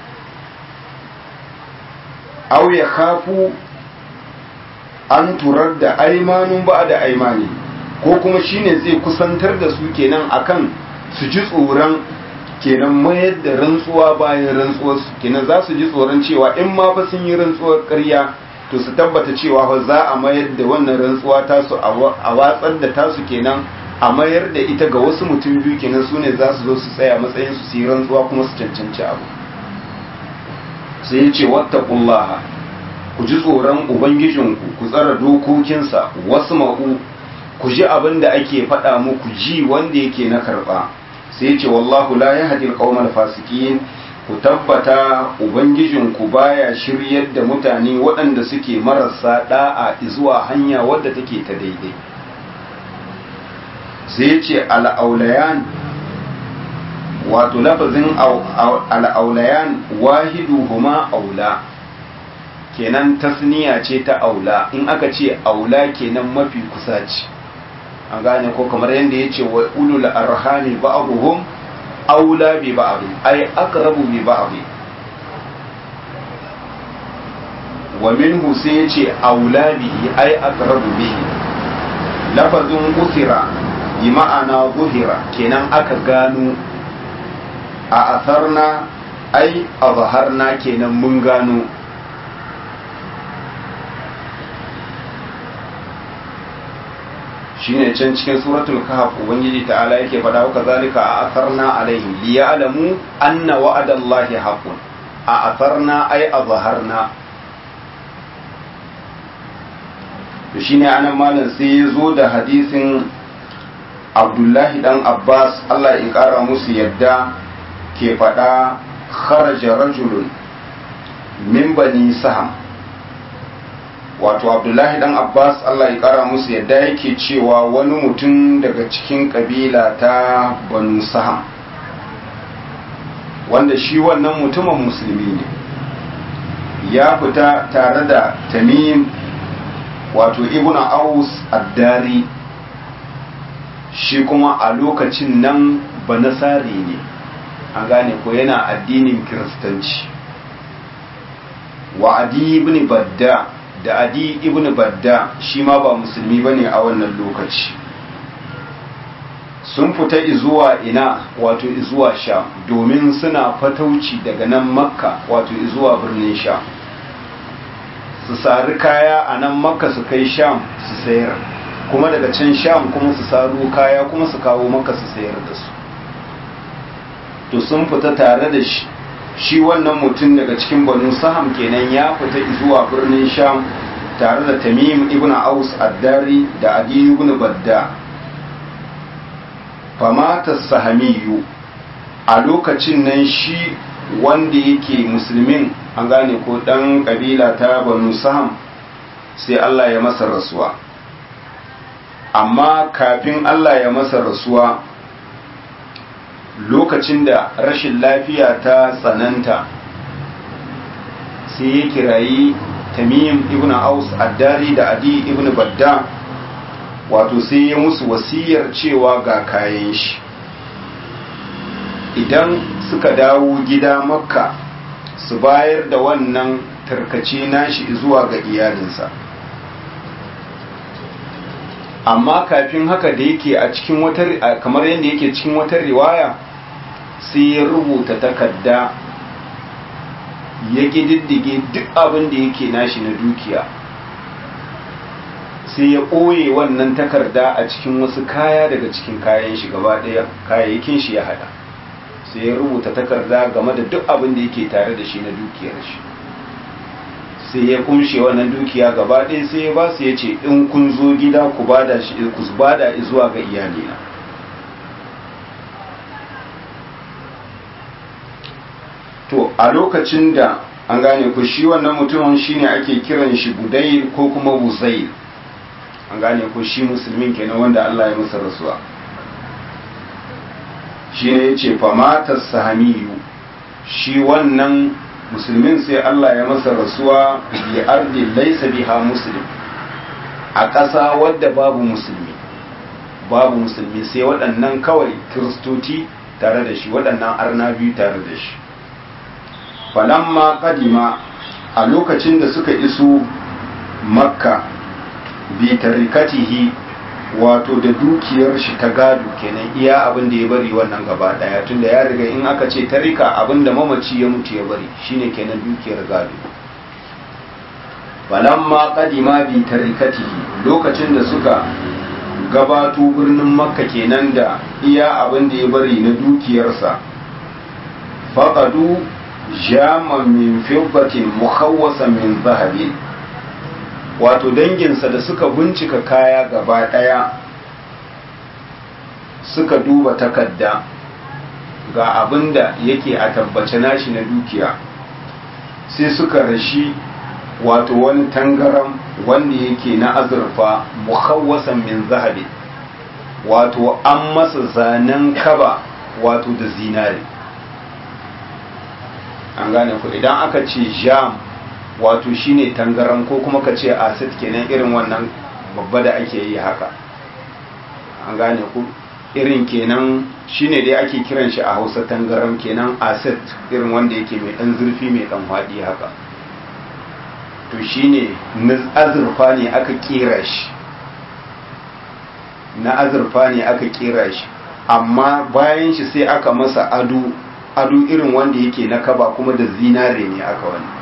aw ya khafu an turar da aimanun ba da aimani ko kuma shine zai kusantar da su kenan akan su ji tsoron kenan mayar da rantsuwa bayan rantsuwarsu kenan za su ji tsoron cewa in ma fa sun yi rantsuwar ƙarya to su tabbata cewa fa za a mayar da wannan rantsuwa tasu a watsar da tasu kenan a mayar da ita ga wasu mutum biyu kenan su ne za su zo su tsaya matsayin su yi rantsuwa kuma su cancanci abu sai ya ce wattaqullaha ku ji tsoron ubangijinku ku tsara dokokinsa wasu ma'u ku ji abin da ake faɗa muku ji wanda yake na karɓa sai ce wallahu la yahdi al fasikin ku tabbata ubangijinku baya shiryar da mutane waɗanda suke marasa da'a zuwa hanya wadda take ta daidai sai ce al'aulayan wato lafazin al'aulayan wahidu huma aula kenan tasniya ce ta aula in aka ce aula kenan mafi kusa ce an gane ko kamar yadda ya ce wa ulul arhami ba'abuhum aula bi ba'd ay aqrabu bi ba'd wa minhu sai ya ce aula bihi ay aqrabu bihi lafazin usira bi ma'ana zuhira kenan aka gano a asarna ai azharna kenan mun gano shine can cikin suratul kahf ubangiji ta'ala yake faɗa wa kazalika a asarna alaihim liya'lamu anna wa'adallahi haqqun a asarna ay azharna to shine anan malam sai ya zo da hadisin Abdullahi dan Abbas Allah ya kara musu yadda ke faɗa kharaja rajulun min bani saham wato abdullahi dan abbas allah ya kara musu yadda yake cewa wani mutum daga cikin kabila ta banu saham wanda shi wannan mutumin musulmi ne ya fita tare da tamim wato ibn aus addari shi kuma a lokacin nan banasari ne an gane ko yana addinin kiristanci wa adi ibn badda da adi ibn badda shi ma ba musulmi ba ne a wannan lokaci sun fita izuwa ina wato izuwa sha domin suna fatauci daga nan makka wato izuwa birnin sha su sari kaya a nan makka su kai sham su sayar kuma daga can sham kuma su saro kaya kuma su kawo maka su sayar da su to sun fita tare da shi shi wannan mutum daga cikin banu saham kenan ya fita zuwa birnin sham tare da tamim ibn aus addari da adi ibn badda famata sahamiyu a lokacin nan shi wanda yake musulmin an gane ko dan kabila ta banu saham sai Allah ya masa rasuwa amma kafin Allah ya masa rasuwa lokacin da rashin lafiya ta tsananta sai ya kirayi tamim ibn aus addari da adi ibn badda wato sai ya musu wasiyar cewa ga kayan shi idan suka dawo gida makka su bayar da wannan tarkace nashi zuwa ga iyalinsa amma kafin haka da yake a cikin wata kamar yadda yake cikin wata riwaya sai ya rubuta takarda ya ƙididdige duk abin da yake nashi na dukiya sai ya ɓoye wannan takarda a cikin wasu kaya daga cikin kayan shi gaba ɗaya kayayyakin shi ya hada sai ya rubuta takarda game da duk abin da yake tare da shi na dukiyar shi sai ya kumshe wannan dukiya gaba ɗaya sai ya ba su ya ce in kun zo gida ku bada shi ku bada zuwa ga iyalina to a lokacin da an gane ku shi wannan mutumin shine ake kiran shi budayil ko kuma buzail an gane ku shi musulmin kenan wanda Allah ya masa rasuwa shi ne ya ce famatar sahamiyu shi wannan musulmin sai Allah ya masa rasuwa bi ardi laysa biha muslim a ƙasa wadda babu musulmi babu musulmi sai waɗannan kawai kiristoci tare da shi waɗannan arna biyu tare da shi falamma kadima a lokacin da suka iso makka bi tarikatihi wato da dukiyar shi ta gado kenan iya abin da ya bari wannan gaba daya tunda ya riga in aka ce tarika abin da mamaci ya mutu ya bari shine kenan dukiyar gado falamma kadima bi tarikatihi lokacin da suka gabato birnin makka kenan da iya abin da ya bari na dukiyarsa faqadu jama min fiddatin mukhawwasa min zahabin wato danginsa da suka bincika kaya gaba ɗaya suka duba takarda ga abin da yake a tabbace nashi na dukiya sai suka rashi wato wani tangaram wanda yake na azurfa mukhawwasan min zahabi wato an masa zanen kaba wato da zinare an gane ku idan aka ce jam wato shine tangaram ko kuma ka ce acid kenan irin wannan babba da ake yi haka an gane ku irin kenan shine dai ake kiran shi a hausa tangaram kenan acid irin wanda yake mai dan zurfi mai dan hwaɗi haka to shine na azurfa ne aka kera shi na azurfa ne aka kera shi amma bayan shi sai aka masa ado ado irin wanda yake na kaba kuma da zinare ne aka wani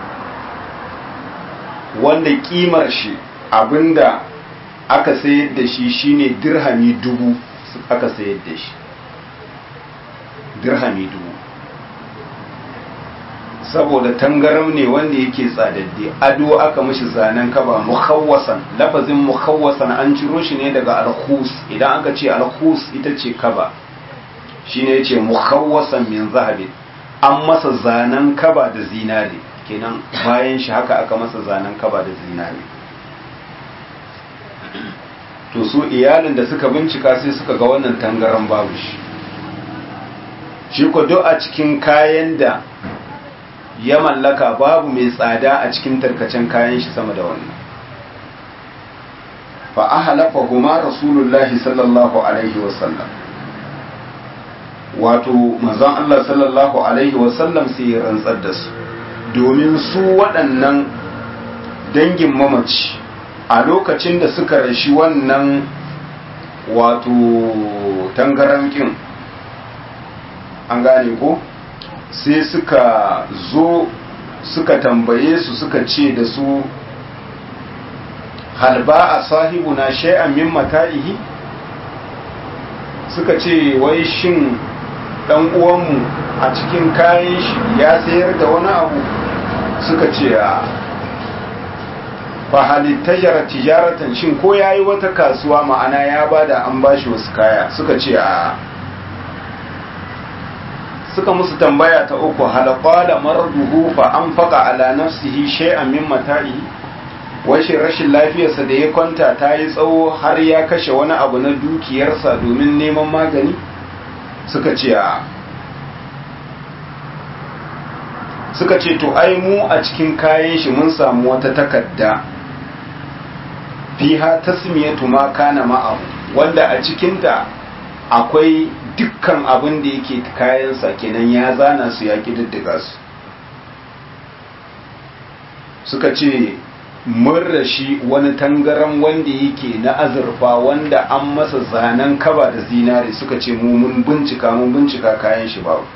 wanda kimar shi abinda aka sayar da shi shine dirhami dubu aka sayar da shi dirhami dubu saboda tangaram ne wanda yake tsadadde ado aka mishi zanen kaba mukhawwasan lafazin mukhawwasan an ciro shi ne daga alkhus idan aka ce alkhus ita ce kaba shine yace mukhawwasan min zahabin an masa zanen kaba da zinare kenan bayan shi haka aka masa zanen kaba da zinare to su iyalin da suka bincika sai suka ga wannan tangaran babu shi shi ko duk a cikin kayan da ya mallaka babu mai tsada a cikin tarkacen kayan shi sama da wannan fa ahalafa huma rasulullahi sallallahu alaihi wasallam wato manzon Allah sallallahu alaihi wasallam sai ya rantsar da su domin su waɗannan dangin mamaci a lokacin da suka rashi wannan wato tangarankin an gane ko sai suka zo suka tambaye su suka ce da su hal ba a sahibuna shay'an min mata'ihi suka ce wai shin dan uwanmu a cikin kayan shi ya sayar da wani abu suka ce a fa halittayar tijaratan shin ko yayi wata kasuwa ma'ana ya bada an bashi wasu kaya suka ce a suka musu tambaya ta uku halqala marduhu fa anfaqa ala nafsihi shay'an min mata'i washe rashin lafiyarsa da ya kwanta ta yi tsawo har ya kashe wani abu na dukiyarsa domin neman magani suka ce a suka ce to ai mu a cikin kayan shi mun samu wata takarda fiha tasmiyatu ma kana ma'ahu wanda a cikinta akwai dukkan abin da yake kayansa kenan ya zana su ya kididdiga su suka ce mun rashi wani tangaran wanda yake na azurfa wanda an masa zanen kaba da zinare suka ce mu mun bincika mun bincika kayan shi babu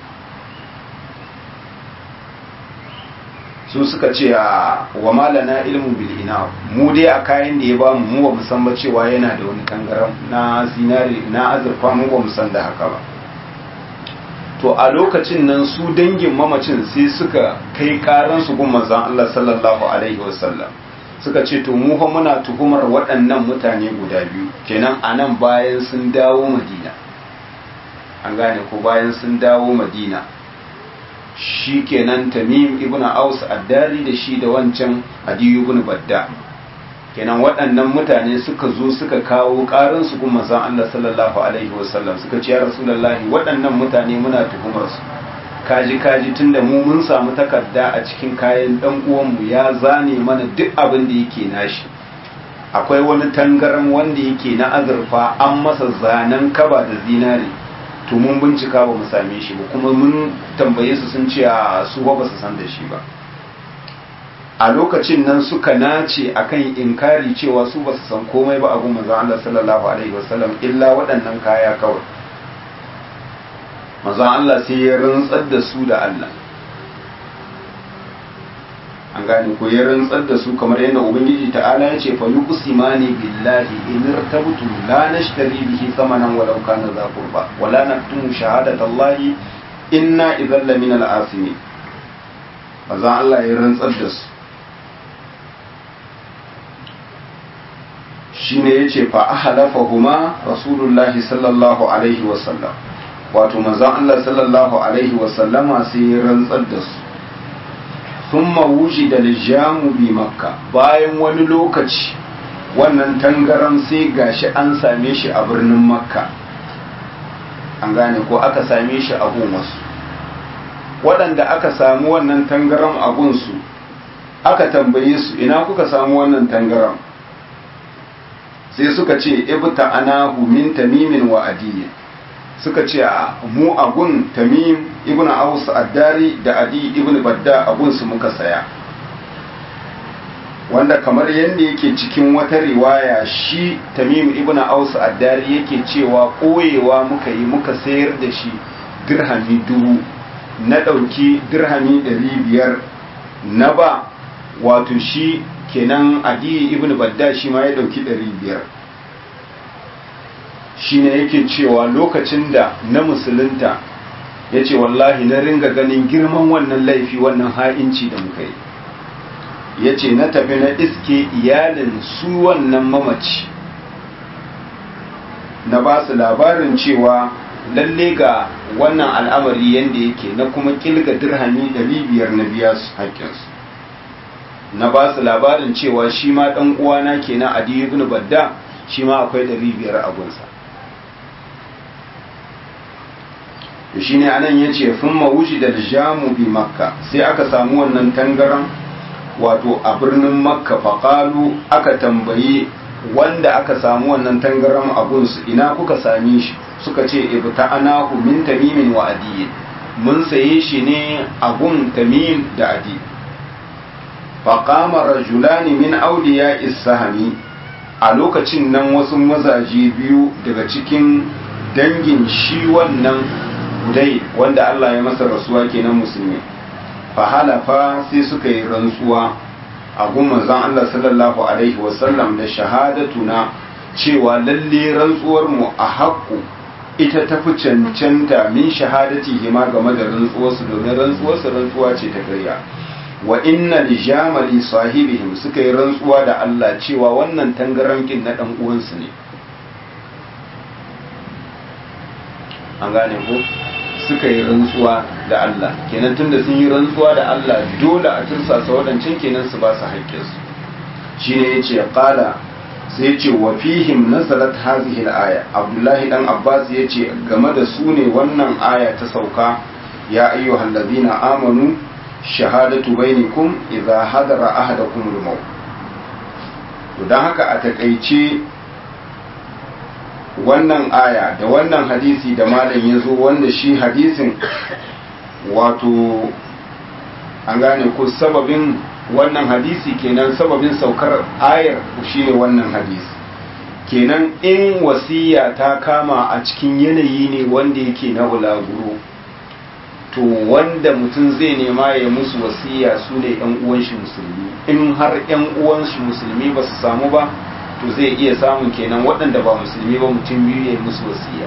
su suka ce a wa malana ilmu bil ina mu dai a kayan da ya ba mu mu ba mu san ba cewa yana da wani tangaran na zinare na azurfa mu ba mu san da haka ba to a lokacin nan su dangin mamacin sai suka kai karan su gun manzon Allah sallallahu alaihi wasallam suka ce to mu fa muna tuhumar waɗannan mutane guda biyu kenan anan bayan sun dawo Madina an gane ko bayan sun dawo Madina shi kenan tamim ibn aus addari da shi da wancan adiyu ibn badda kenan waɗannan mutane suka zo suka kawo ƙarin su kuma san Allah sallallahu alaihi wasallam suka ce ya rasulullahi waɗannan mutane muna tuhumar su kaji kaji tunda mu mun samu takarda a cikin kayan dan uwanmu ya zane mana duk abin da yake nashi akwai wani tangaran wanda yake na azurfa an masa zanen kaba da zinare to mun bincika ba mu same shi ba kuma mun tambaye su sun ce a su ba su san da shi ba a lokacin nan suka nace akan inkari cewa su ba su san komai ba abu manzon Allah sallallahu alaihi wasallam illa waɗannan kaya kawai manzon Allah sai ya rantsar da su da Allah an gane ko ya rantsar da su kamar yadda ubangiji ta'ala ya ce fa yuqsimani billahi in irtabtu la nashtari bihi thamanan walau kana za qurba wala naktumu shahadata allahi inna idhal min al-asimin manzon Allah ya rantsar da su shine yace fa ahlafahuma rasulullahi sallallahu alaihi wasallam wato manzon Allah sallallahu alaihi wasallama sai ya rantsar da su thumma wujida al-jamu bi makka bayan wani lokaci wannan tangaran sai gashi an same shi a birnin makka an gane ko aka same shi a gun wasu waɗanda aka samu wannan tangaran a gunsu aka tambaye su ina kuka samu wannan tangaran sai suka ce ibta anahu min tamimin wa adiyin suka ce a mu agun tamim ibn aus addari da adi ibn badda agun su muka saya wanda kamar yadda yake cikin wata riwaya shi tamim ibn aus addari yake cewa koyewa muka yi muka sayar da shi dirhami dubu na ɗauki dirhami ɗari biyar na ba wato shi kenan adi ibn badda shi ma ya ɗauki ɗari biyar shine yake cewa lokacin da na musulunta ya ce wallahi na ringa ganin girman wannan laifi wannan ha'inci da muka yi ya ce na tafi na iske iyalin su wannan mamaci na ba su labarin cewa lalle ga wannan al'amari yadda yake na kuma kilga dirhami biyar na biya su haƙƙinsu na ba su labarin cewa shi ma ɗan uwana kenan adi ibn badda shi ma akwai biyar a gunsa shi ne anan ya ce sun mawushi da jamu bi makka sai aka samu wannan tangaran wato a birnin makka faƙalu aka tambaye wanda aka samu wannan tangaran abunsu ina kuka same shi suka ce ibta anahu min tamimin wa adiyin mun saye shi ne abun tamim da adi faƙama rajulani min auliya isahami a lokacin nan wasu mazaje biyu daga cikin dangin shi wannan dai wanda Allah ya masa rasuwa kenan musulmi fa halafa sai suka yi rantsuwa a gun manzon Allah sallallahu alaihi wasallam da shahadatuna cewa lalle rantsuwar mu a haƙƙu ita tafi cancanta min shahadati hima game da rantsuwarsu domin rantsuwarsu rantsuwa ce ta karya wa inna li jamali sahibihim suka yi rantsuwa da Allah cewa wannan tangarankin na dan uwansu ne an gane ko suka yi rantsuwa da Allah kenan tunda sun yi rantsuwa da Allah dole a tursasa waɗancan kenan su ba su haƙƙinsu shine yace qala sai yace wa fihim nazalat hadhihi al-aya Abdullahi dan Abbas yace game da su ne wannan aya ta sauka ya ayyuhal ladina amanu shahadatu bainakum idza hadara ahadakum al-maut to dan haka a takeice wannan aya da wannan hadisi da malam ya zo wanda shi hadisin wato an gane ko sababin wannan hadisi kenan sababin saukar ayar shi ne wannan hadisi kenan in wasiya ta kama a cikin yanayi ne wanda yake na bulaguro to wanda mutum zai nema ya musu wasiya su ne yan uwan shi musulmi in har yan uwan shi musulmi ba su samu ba to zai iya samun kenan waɗanda ba musulmi ba mutum biyu ya musu wasiya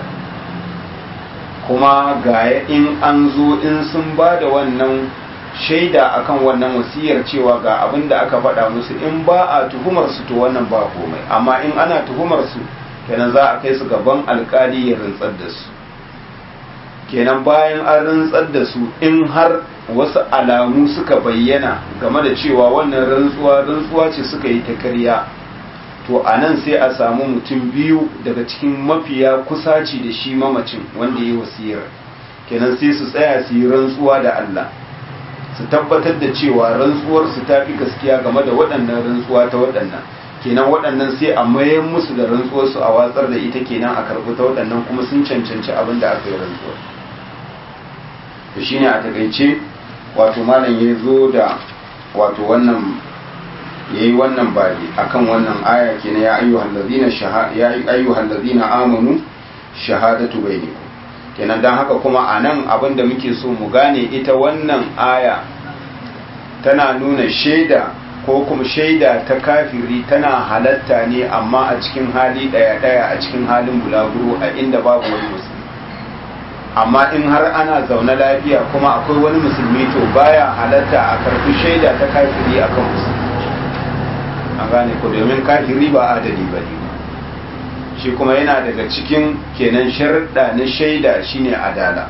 kuma ga in an zo in sun ba da wannan shaida akan wannan wasiyar cewa ga abin da aka faɗa musu in ba a tuhumar su to wannan ba komai amma in ana tuhumar su kenan za a kai su gaban alkali ya rantsar da su kenan bayan an rantsar da su in har wasu alamu suka bayyana game da cewa wannan rantsuwa rantsuwa ce suka yi ta karya to a nan sai a samu mutum biyu daga cikin mafiya kusaci da shi mamacin wanda ya yi wasiyar kenan sai su tsaya su yi rantsuwa da Allah su tabbatar da cewa rantsuwar su ta fi gaskiya game da waɗannan rantsuwa ta waɗannan kenan waɗannan sai a mayan musu da rantsuwar su a watsar da ita kenan a karɓi ta waɗannan kuma sun cancanci abin da aka yi rantsuwar to shine a takaice wato malam ya zo da wato wannan ya yi wannan babi akan wannan aya kenan ya ayyuhal ladina ya ayyuhal ladina amanu shahadatu bainakum kenan dan haka kuma anan abin da muke so mu gane ita wannan aya tana nuna shaida ko kuma shaida ta kafiri tana halatta ne amma a cikin hali daya daya a cikin halin bulaguro a inda babu wani musulmi amma in har ana zaune lafiya kuma akwai wani musulmi to baya halatta a karbi shaida ta kafiri akan musulmi an gane ko domin kafiri ba adali ba ne shi kuma yana daga cikin kenan sharɗa na shaida shine adala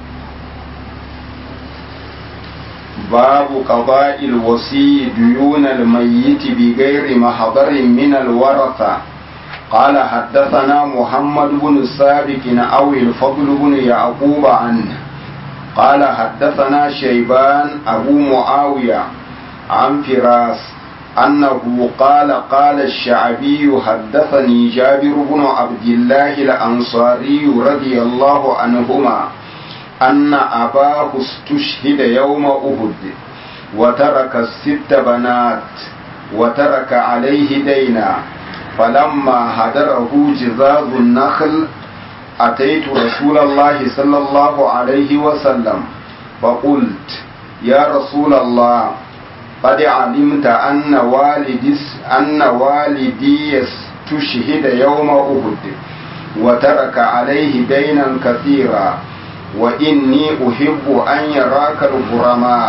babu qada'il wasi duyun al-mayyit bi ghairi mahdharin min al-waratha قال حدثنا محمد بن السابق أو الفضل بن يعقوب عنه قال حدثنا شيبان أبو معاوية عن فراس أنه قال قال الشعبي حدثني جابر بن عبد الله الأنصاري رضي الله عنهما أن أباه استشهد يوم أهد وترك الست بنات وترك عليه دينا فلما هدره جزاز النخل أتيت رسول الله صلى الله عليه وسلم فقلت يا رسول الله قد علمت أن والدي أن والدي استشهد يوم أهد وترك عليه دينا كثيرا وإني أحب أن يراك الغرماء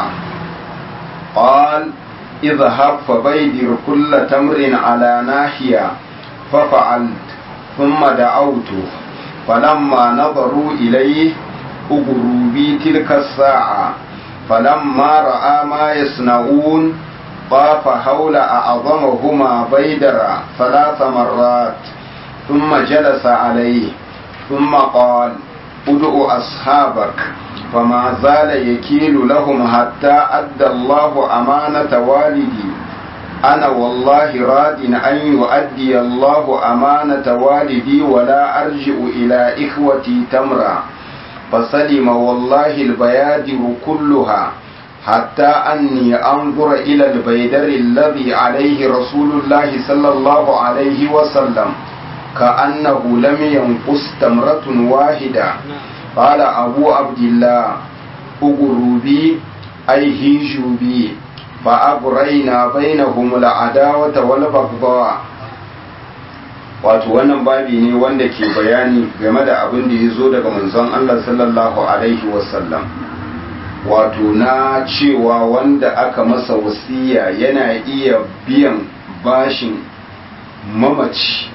قال اذهب فبيدر كل تمر على ناحية ففعلت ثم دعوته فلما نظروا إليه أغروا بي تلك الساعة فلما رأى ما يصنعون طاف حول أعظمهما بيدرا ثلاث مرات ثم جلس عليه ثم قال ادع أصحابك فما زال يكيل لهم حتى أدى الله أمانة والدي أنا والله راد أن يؤدي الله أمانة والدي ولا أرجع إلى إخوتي تمرا فسلم والله البيادر كلها حتى أني أنظر إلى البيدر الذي عليه رسول الله صلى الله عليه وسلم كأنه لم ينقص تمرة واحدة قال أبو عبد الله أغروا بي أي هيجوا بي فأغرينا بينهم العداوة والبغضاء wato wannan babi ne wanda ke bayani game da abin da ya zo daga manzon Allah sallallahu alaihi wasallam wato na cewa wanda aka masa wasiya yana iya biyan bashin mamaci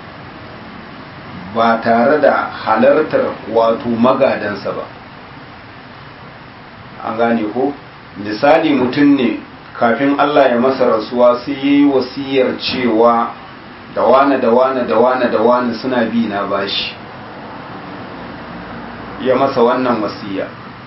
ba tare da halartar wato magadansa ba an gane ko misali mutum ne kafin Allah ya masa rasuwa sai yi wasiyar cewa da wane da wane da wane da wane suna bi na bashi ya masa wannan wasiya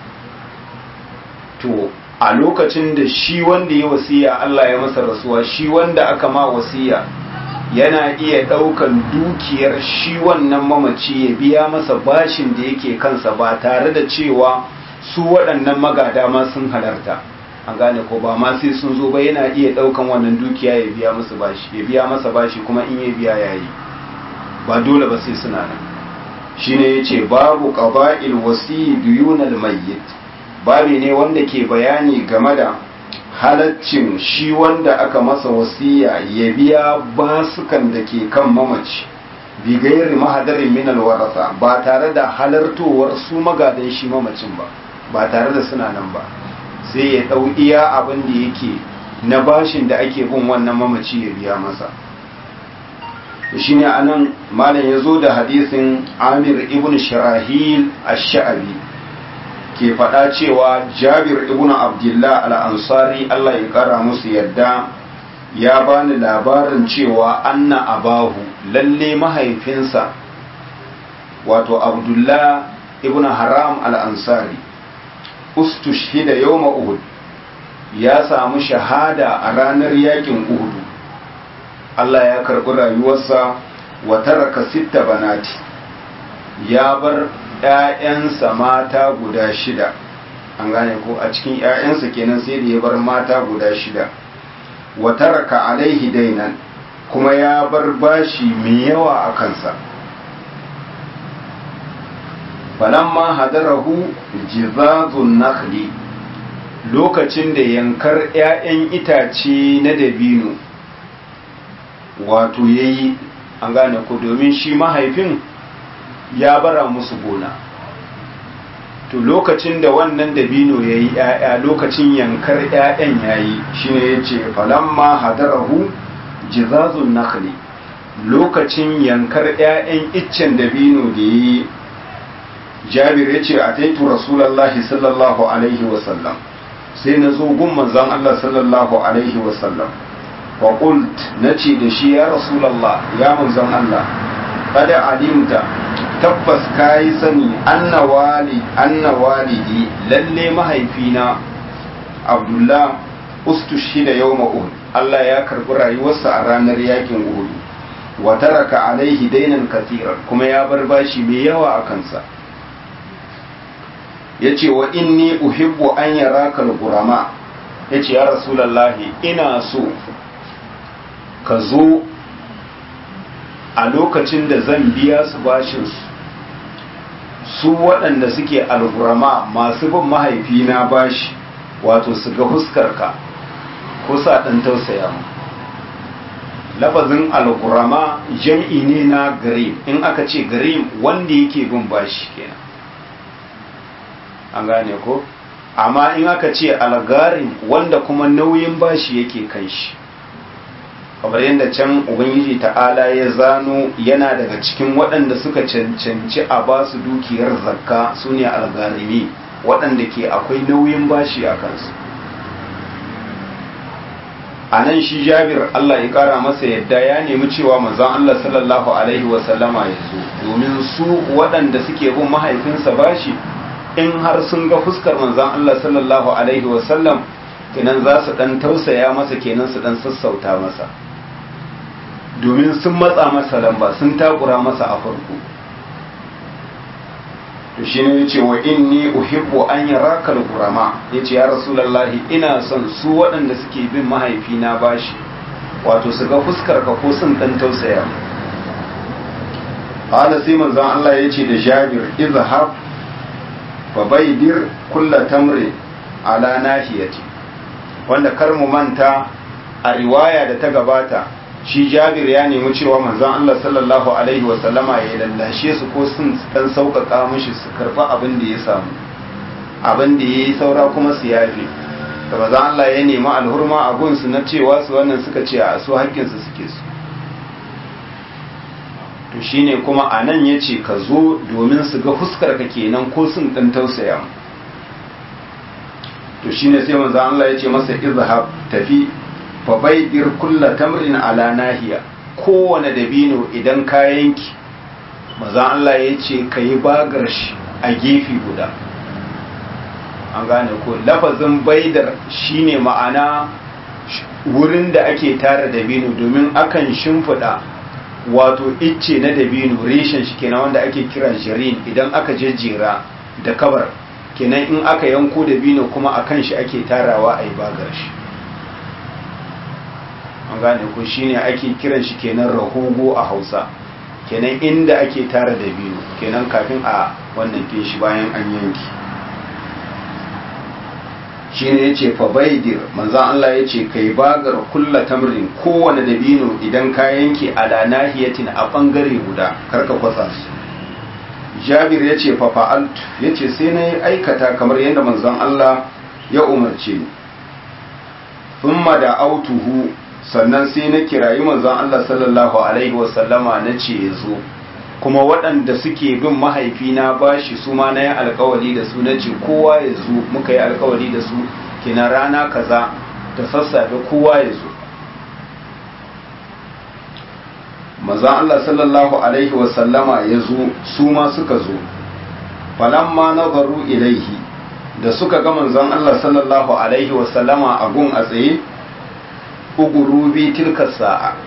to a lokacin da shi wanda ya wasiya Allah ya masa rasuwa shi wanda aka ma wasiya yana iya ɗaukan dukiyar shi wannan mamaci ya biya masa bashin da yake kansa ba tare da cewa su waɗannan magada ma sun halarta an gane ko ba ma sai sun zo ba yana iya ɗaukan wannan dukiya ya biya masa bashi ya biya masa bashi kuma in ya biya yayi ba dole ba sai suna nan shine yace babu qaba'il wasi duyunal mayyit babi ne wanda ke bayani game da halaccin shi wanda aka masa wasiya ya biya basukan da ke kan mamaci bi gairi mahadarin min alwarasa ba tare da halartowar su magadan shi mamacin ba ba tare da suna nan ba sai ya ɗau iya abin da yake na bashin da ake bin wannan mamaci ya biya masa shi ne a nan malam ya zo da hadisin amir ibn shirahil ash-sha'abi ke faɗa cewa jabir ibn abdullah al-ansari allah ya ƙara musu yadda ya bani labarin cewa anna abahu lalle mahaifinsa wato abdullah ibn haram al-ansari ustushhida yawma uhud ya samu shahada a ranar yakin uhud Allah ya karbi rayuwarsa wa taraka sitta banati ya bar ƴaƴansa mata guda shida an gane ko a cikin ƴaƴansa kenan sai da ya bar mata guda shida wa taraka alaihi dainan kuma ya bar bashi mai yawa a kansa falamma hadarahu jizazun nakhli lokacin da yankar 'ya'yan itace na dabino wato yayi an gane ko domin shi mahaifin ya bara musu gona to lokacin da wannan dabino yayi 'ya'ya lokacin yankar 'ya'yan yayi shine yace falamma hadarahu jizazun nakhli lokacin yankar 'ya'yan iccen dabino da yayi jabir ya ce a taitu rasulallahi sallallahu alaihi wasallam sai na zo gun manzan Allah sallallahu alaihi wasallam wa qult na ce da shi ya rasulallah ya manzan Allah kada alimta tabbas kayi sani anna wali anna walidi lalle mahaifina abdullah ustushhida yawma uhud Allah ya karbi rayuwarsa a ranar yakin uhud wa taraka alaihi dainan kathiran kuma ya bar bashi mai yawa a kansa ya ce wa inni uhibbu an yara gurama ya ce ya rasulallahi ina so ka zo a lokacin da zan biya su bashinsu su waɗanda suke algurama masu bin mahaifina bashi wato su ga huskarka ko sa ɗan tausaya mu lafazin algurama jam'i ne na garim in aka ce garim wanda yake bin bashi kenan an gane ko amma in aka ce algarin wanda kuma nauyin bashi yake kan shi kamar yadda can ubangiji ta'ala ya zano yana daga cikin waɗanda suka cancanci a ba su dukiyar zakka su ne algarimi waɗanda ke akwai nauyin bashi a kansu a nan shi jabir Allah ya ƙara masa yadda ya nemi cewa manzon Allah sallallahu alaihi wasallama ya zo domin su waɗanda suke bin mahaifinsa bashi in har sun ga fuskar manzan Allah sallallahu Alaihi wasallam kenan za su ɗan tausaya masa kenan su ɗan sassauta masa domin sun matsa masa lamba sun takura masa a farko to shi ne ce wa inni uhibbu an yi rakar kurama ya ce ya rasulallahi ina son su waɗanda suke bin mahaifina bashi wato su ga fuskar ka ko sun ɗan tausaya Hala sai manzan Allah ya ce da Jabir izhab fa baidir kulla tamri ala nahiyati wanda kar mu manta a riwaya da ta gabata shi jabir ya nemi cewa manzon Allah sallallahu alaihi wa sallama ya lallashe su ko sun dan sauƙaƙa mishi su karɓa abin da ya samu abin da ya yi saura kuma su yafe da manzon Allah ya nemi alhurma a gunsu na cewa su wannan suka ce a su haƙƙinsu suke su to shine kuma a nan ya ce ka zo domin su ga fuskar ka kenan ko sun ɗan tausaya mu to shine sai manzo Allah ya ce masa izhab tafi fa baidir kulla tamrin ala nahiya kowane dabino idan ka yanki manzo Allah ya ce kai bagar shi a gefe guda an gane ko lafazin baidar shine ma'ana wurin da ake tara dabino domin akan shimfiɗa wato icce na dabino reshen shi kenan wanda ake kira jirin idan aka jejjera da kabar kenan in aka yanko dabino kuma a kan shi ake tarawa a yi bagar shi an gane ko shine ake kiran shi kenan rahogo a hausa kenan inda ake tara dabino kenan kafin a wannan kin shi bayan an yanki shine yace fa baidir manzon Allah yace kai bagar kulla tamrin kowane dabino idan ka yanke ala nahiyatin a bangare guda karka kwasa su Jabir yace fa fa'alt yace sai na aikata kamar yadda manzon Allah ya umarce ni thumma da autuhu sannan sai na kirayi manzon Allah sallallahu alaihi wasallama nace yazo kuma waɗanda suke bin mahaifina bashi su ma na yi alkawari da su na ce kowa ya zo muka yi alkawari da su kina rana kaza da sassafe kowa ya zo mazan Allah sallallahu Alaihi wasallama ya zo su ma suka zo falamma nazaru ilaihi da suka ga manzon Allah sallallahu Alaihi wasallama a gun a tsaye ugurubi tilka sa'a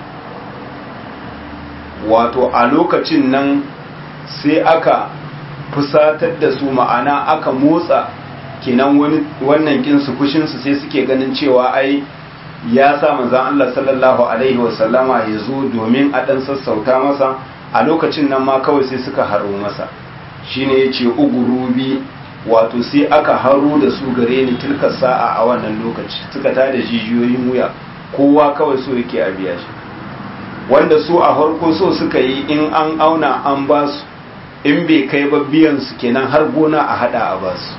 wato a lokacin nan sai aka fusatar da su ma'ana aka motsa kenan wannan kinsu kushinsu sai suke ganin cewa ai ya sa manzan Allah sallallahu alaihi wasallama ya zo domin a ɗan sassauta masa a lokacin nan ma kawai sai suka haro masa shine ya ce ugurubi wato sai aka haro da su gare ni tilka sa'a a wannan lokaci suka tada jijiyoyin wuya kowa kawai so yake a biya shi wanda su a farko so suka yi in an auna an ba su in bai kai ba biyan su kenan har gona a hada a ba su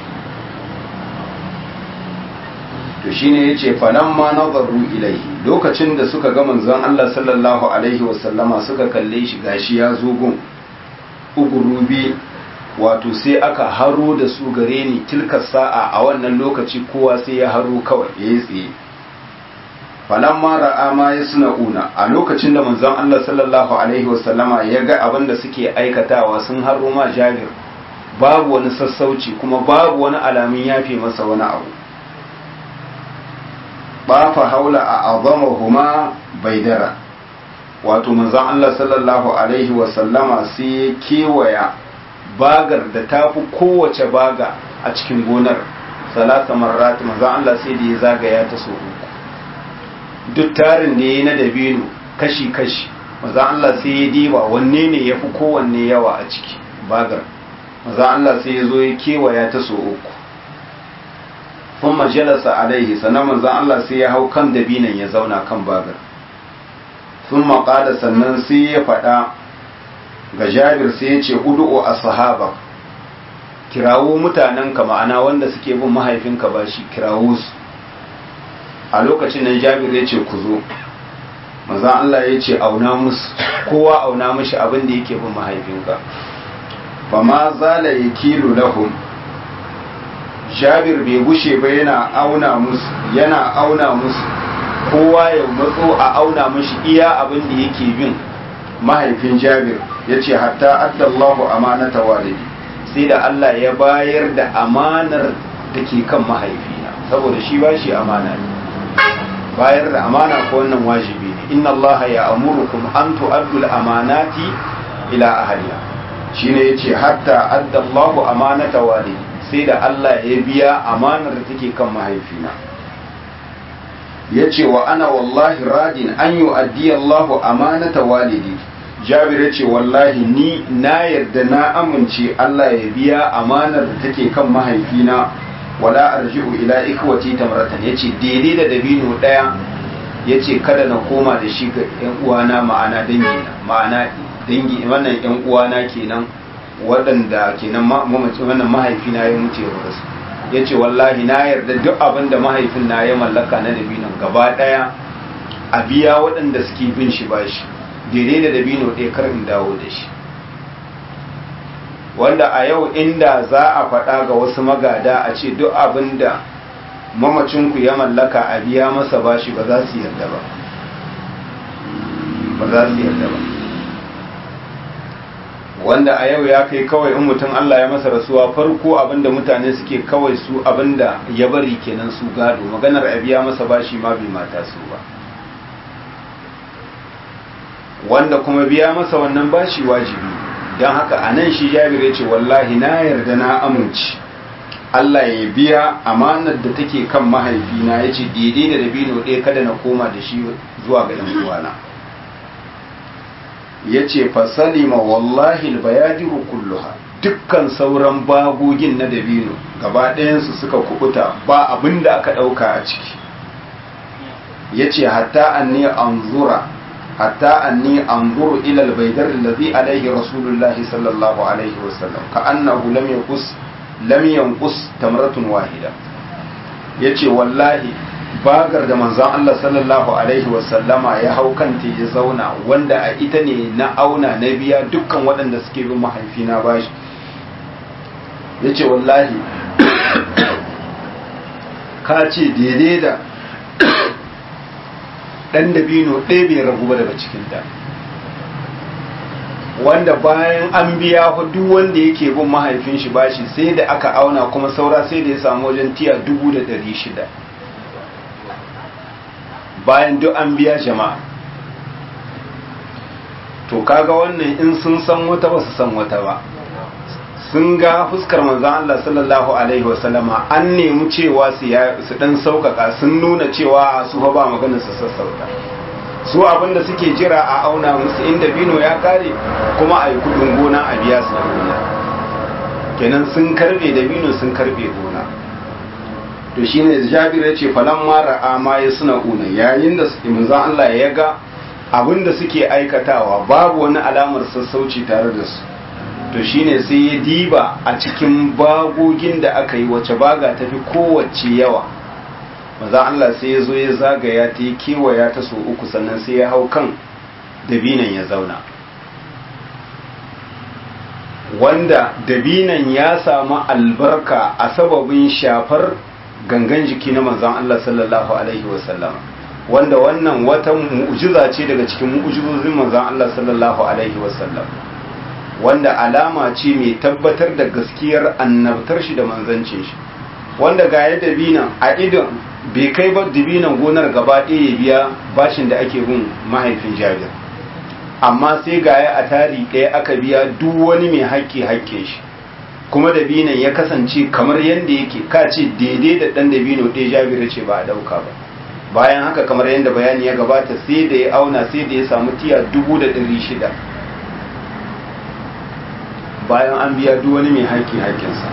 to shine yace falan ma nazaru ilaihi lokacin da suka ga manzon Allah sallallahu alaihi wasallama suka kalle shi gashi ya zo gun ugurubi wato sai aka haro da su gare ni tilka sa'a a wannan lokaci kowa sai ya haro kawai yayi tsaye falamma ra'a ma yasna'una a lokacin da manzon Allah sallallahu alaihi wasallama ya ga abin da suke aikatawa sun haro ma Jabir babu wani sassauci kuma babu wani alamin yafe masa wani abu ba fa haula a azamahuma baidara wato manzon Allah sallallahu alaihi wasallama sai ya kewaya bagar da tafi kowace baga a cikin gonar salasa marrat manzon Allah sai da ya zagaya ta so uku duk tarin ne na dabino kashi-kashi maza Allah sai ya diba wanne ne ya fi kowanne yawa a ciki bagar maza Allah sai ya zo ya kewaya ta so uku kun majalasa alaihi sannan maza Allah sai ya hau kan dabinan ya zauna kan bagar sun maƙada sannan sai ya faɗa ga jabir sai ya ce udu'u a sahaba kirawo mutanenka ma'ana wanda suke bin mahaifinka ba shi kirawo su a lokacin nan jabir ya ce ku zo maza Allah ya ce auna musu kowa auna mashi abin da yake bin mahaifinka fa ma zala ya kilo lahum jabir bai gushe ba yana auna musu yana auna musu kowa ya matso a auna mashi iya abin da yake bin mahaifin jabir ya ce hatta addallahu amanata walidi sai da Allah ya bayar da amanar da ke kan mahaifina saboda shi ba shi amana ne bayar da amana ko wannan wajibi ne inna Allah ya amurukum an tu'addu al-amanati ila ahliha shine yace hatta adda Allahu amanata walidi sai da Allah ya biya amanar da take kan mahaifina yace wa ana wallahi radin an yu'addi Allahu amanata walidi Jabir yace wallahi ni na yarda na amince Allah ya biya amanar da take kan mahaifina wala arji'u ila ikwati tamratan yace daidai da dabino daya yace kada na koma da shi ga yan uwana ma'ana dangi na ma'ana dangi wannan yan uwana kenan waɗanda kenan mamaci wannan mahaifina ya mutu ya rasu yace wallahi na yarda duk abin da mahaifin na ya mallaka na dabinon gaba daya a biya waɗanda suke bin shi bashi daidai da dabino ɗaya kar in dawo da shi wanda a yau inda za a faɗa ga wasu magada a ce duk abin da mamacinku ya mallaka a biya masa bashi ba za su yarda ba ba za su yarda ba wanda a yau ya kai kawai in mutum Allah ya masa rasuwa farko abinda mutane suke kawai su abinda ya bari kenan su gado maganar a biya masa bashi ma bai mata su ba wanda kuma biya masa wannan bashi wajibi don haka a nan shi jabir ya ce wallahi na yarda na amince Allah ya biya amanar da take kan mahaifina ya ce daidai da dabino ɗaya kada na koma da shi zuwa ga ɗan uwana ya ce fasalima wallahi albayadiru kulluha dukkan sauran bagogin na dabino gaba ɗayansu suka kubuta ba abin da aka ɗauka a ciki ya ce hatta an ne an zura hatta anni anzuru ila albaydar alladhi alayhi rasulullahi sallallahu alaihi wasallam ka annahu lam yanqus lam yanqus tamratun wahida yace wallahi bagar da manzon Allah sallallahu alaihi wasallama ya hau kanta ya zauna wanda a ita ne na auna na biya dukkan waɗanda suke bin mahaifina bashi yace wallahi ka ce daidai da dan dabino ɗaya bai ragu ba daga cikinta wanda bayan an biya duk wanda yake bin mahaifin shi bashi sai da aka auna kuma saura sai da ya samu wajen tiya dubu da ɗari shida bayan duk an biya jama'a to kaga wannan in sun san wata ba su san wata ba sun ga fuskar manzan Allah sallallahu alaihi wasallama an nemi cewa su dan sauƙaƙa sun nuna cewa su ba maganin su sassauta su abinda suke jira a auna musu inda bino ya kare kuma a yi kudin gona a biya su gona kenan sun karbe da bino sun karbe gona to shine jabir ya ce falan mara ama ya suna una yayin da manzan Allah ya ga abinda suke aikatawa babu wani alamar sassauci tare da su to shine sai ya diba a cikin bagogin da aka yi wace baga tafi kowace yawa maza Allah sai ya zo ya zagaya ta yi kewaya ta so uku sannan sai ya hau kan dabinan ya zauna wanda dabinan ya samu albarka a sababin shafar gangan jiki na manzan Allah sallallahu alaihi wasallama wanda wannan wata mu'jiza ce daga cikin mu'jizozin manzan Allah sallallahu alaihi wasallam wanda alama ce mai tabbatar da gaskiyar annabtar shi da manzancin shi wanda ga ya dabinan a idon bai kai ba dabinan gonar gaba ɗaya ya biya bashin da ake bin mahaifin jabir amma sai ga ya a tari ɗaya aka biya duk wani mai haƙƙi haƙƙe shi kuma dabinan ya kasance kamar yadda yake ka ce daidai da ɗan dabino ɗaya jabir ce ba a ɗauka ba bayan haka kamar yadda bayani ya gabata sai da ya auna sai da ya samu tiya dubu da ɗari shida bayan an biya duk wani mai haƙƙi haƙƙinsa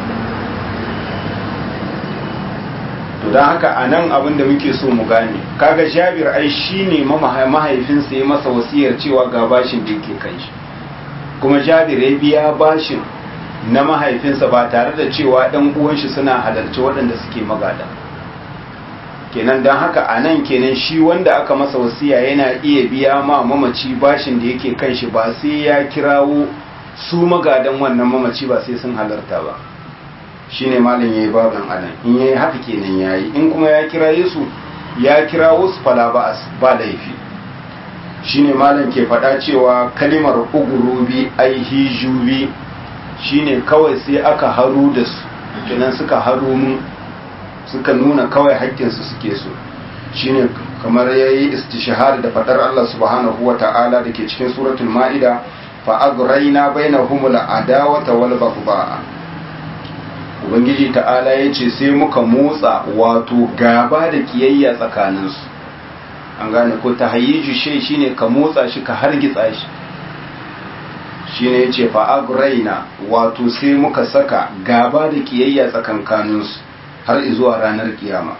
to don haka a nan abin da muke so mu gane kaga jabir ai shi ne mahaifinsa ya masa wasiyar cewa ga bashin da yake kan shi kuma jabir ya biya bashin na mahaifinsa ba tare da cewa ɗan uwan shi suna halarci waɗanda suke magada kenan don haka a nan kenan shi wanda aka masa wasiya yana iya biya ma mamaci bashin da yake kan shi ba sai ya kirawo su magadan wannan mamaci ba sai sun halarta ba shine malam yayi babin anan in yayi haka kenan yayi in kuma ya kira Yesu ya kira wasu fala ba ba laifi shine malam ke faɗa cewa kalimar ugurubi ai hijubi shine kawai sai aka haru da su kenan suka haru mu suka nuna kawai haƙƙinsu suke so shine kamar yayi istishhar da fadar Allah subhanahu wata'ala dake cikin suratul ma'ida fa aghraina bainahumul adawata wal baghdha ubangiji ta'ala yace sai muka motsa wato gaba da kiyayya tsakaninsu an gane ko tahayyiju shay shine ka motsa shi ka hargitsa shi shine yace fa aghraina wato sai muka saka gaba da kiyayya tsakankaninsu har zuwa ranar kiyama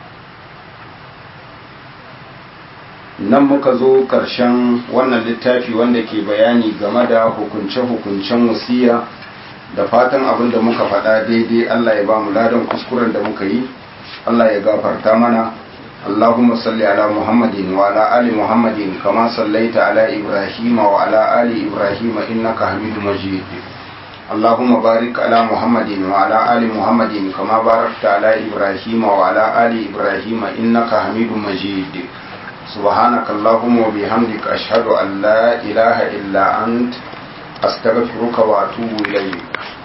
nan muka zo ƙarshen wannan littafi wanda ke bayani game da hukunce-hukuncen wasiya da fatan abin da muka faɗa daidai Allah ya ba mu ladan kuskuren da muka yi Allah ya gafarta mana اللهم صل على محمد وعلى آل محمد كما صليت على إبراهيم وعلى آل إبراهيم إنك حميد مجيد اللهم بارك على محمد وعلى آل محمد كما باركت على إبراهيم وعلى آل إبراهيم إنك حميد مجيد سبحانك اللهم وبحمدك أشهد أن لا إله إلا أنت أستغفرك وأتوب إليك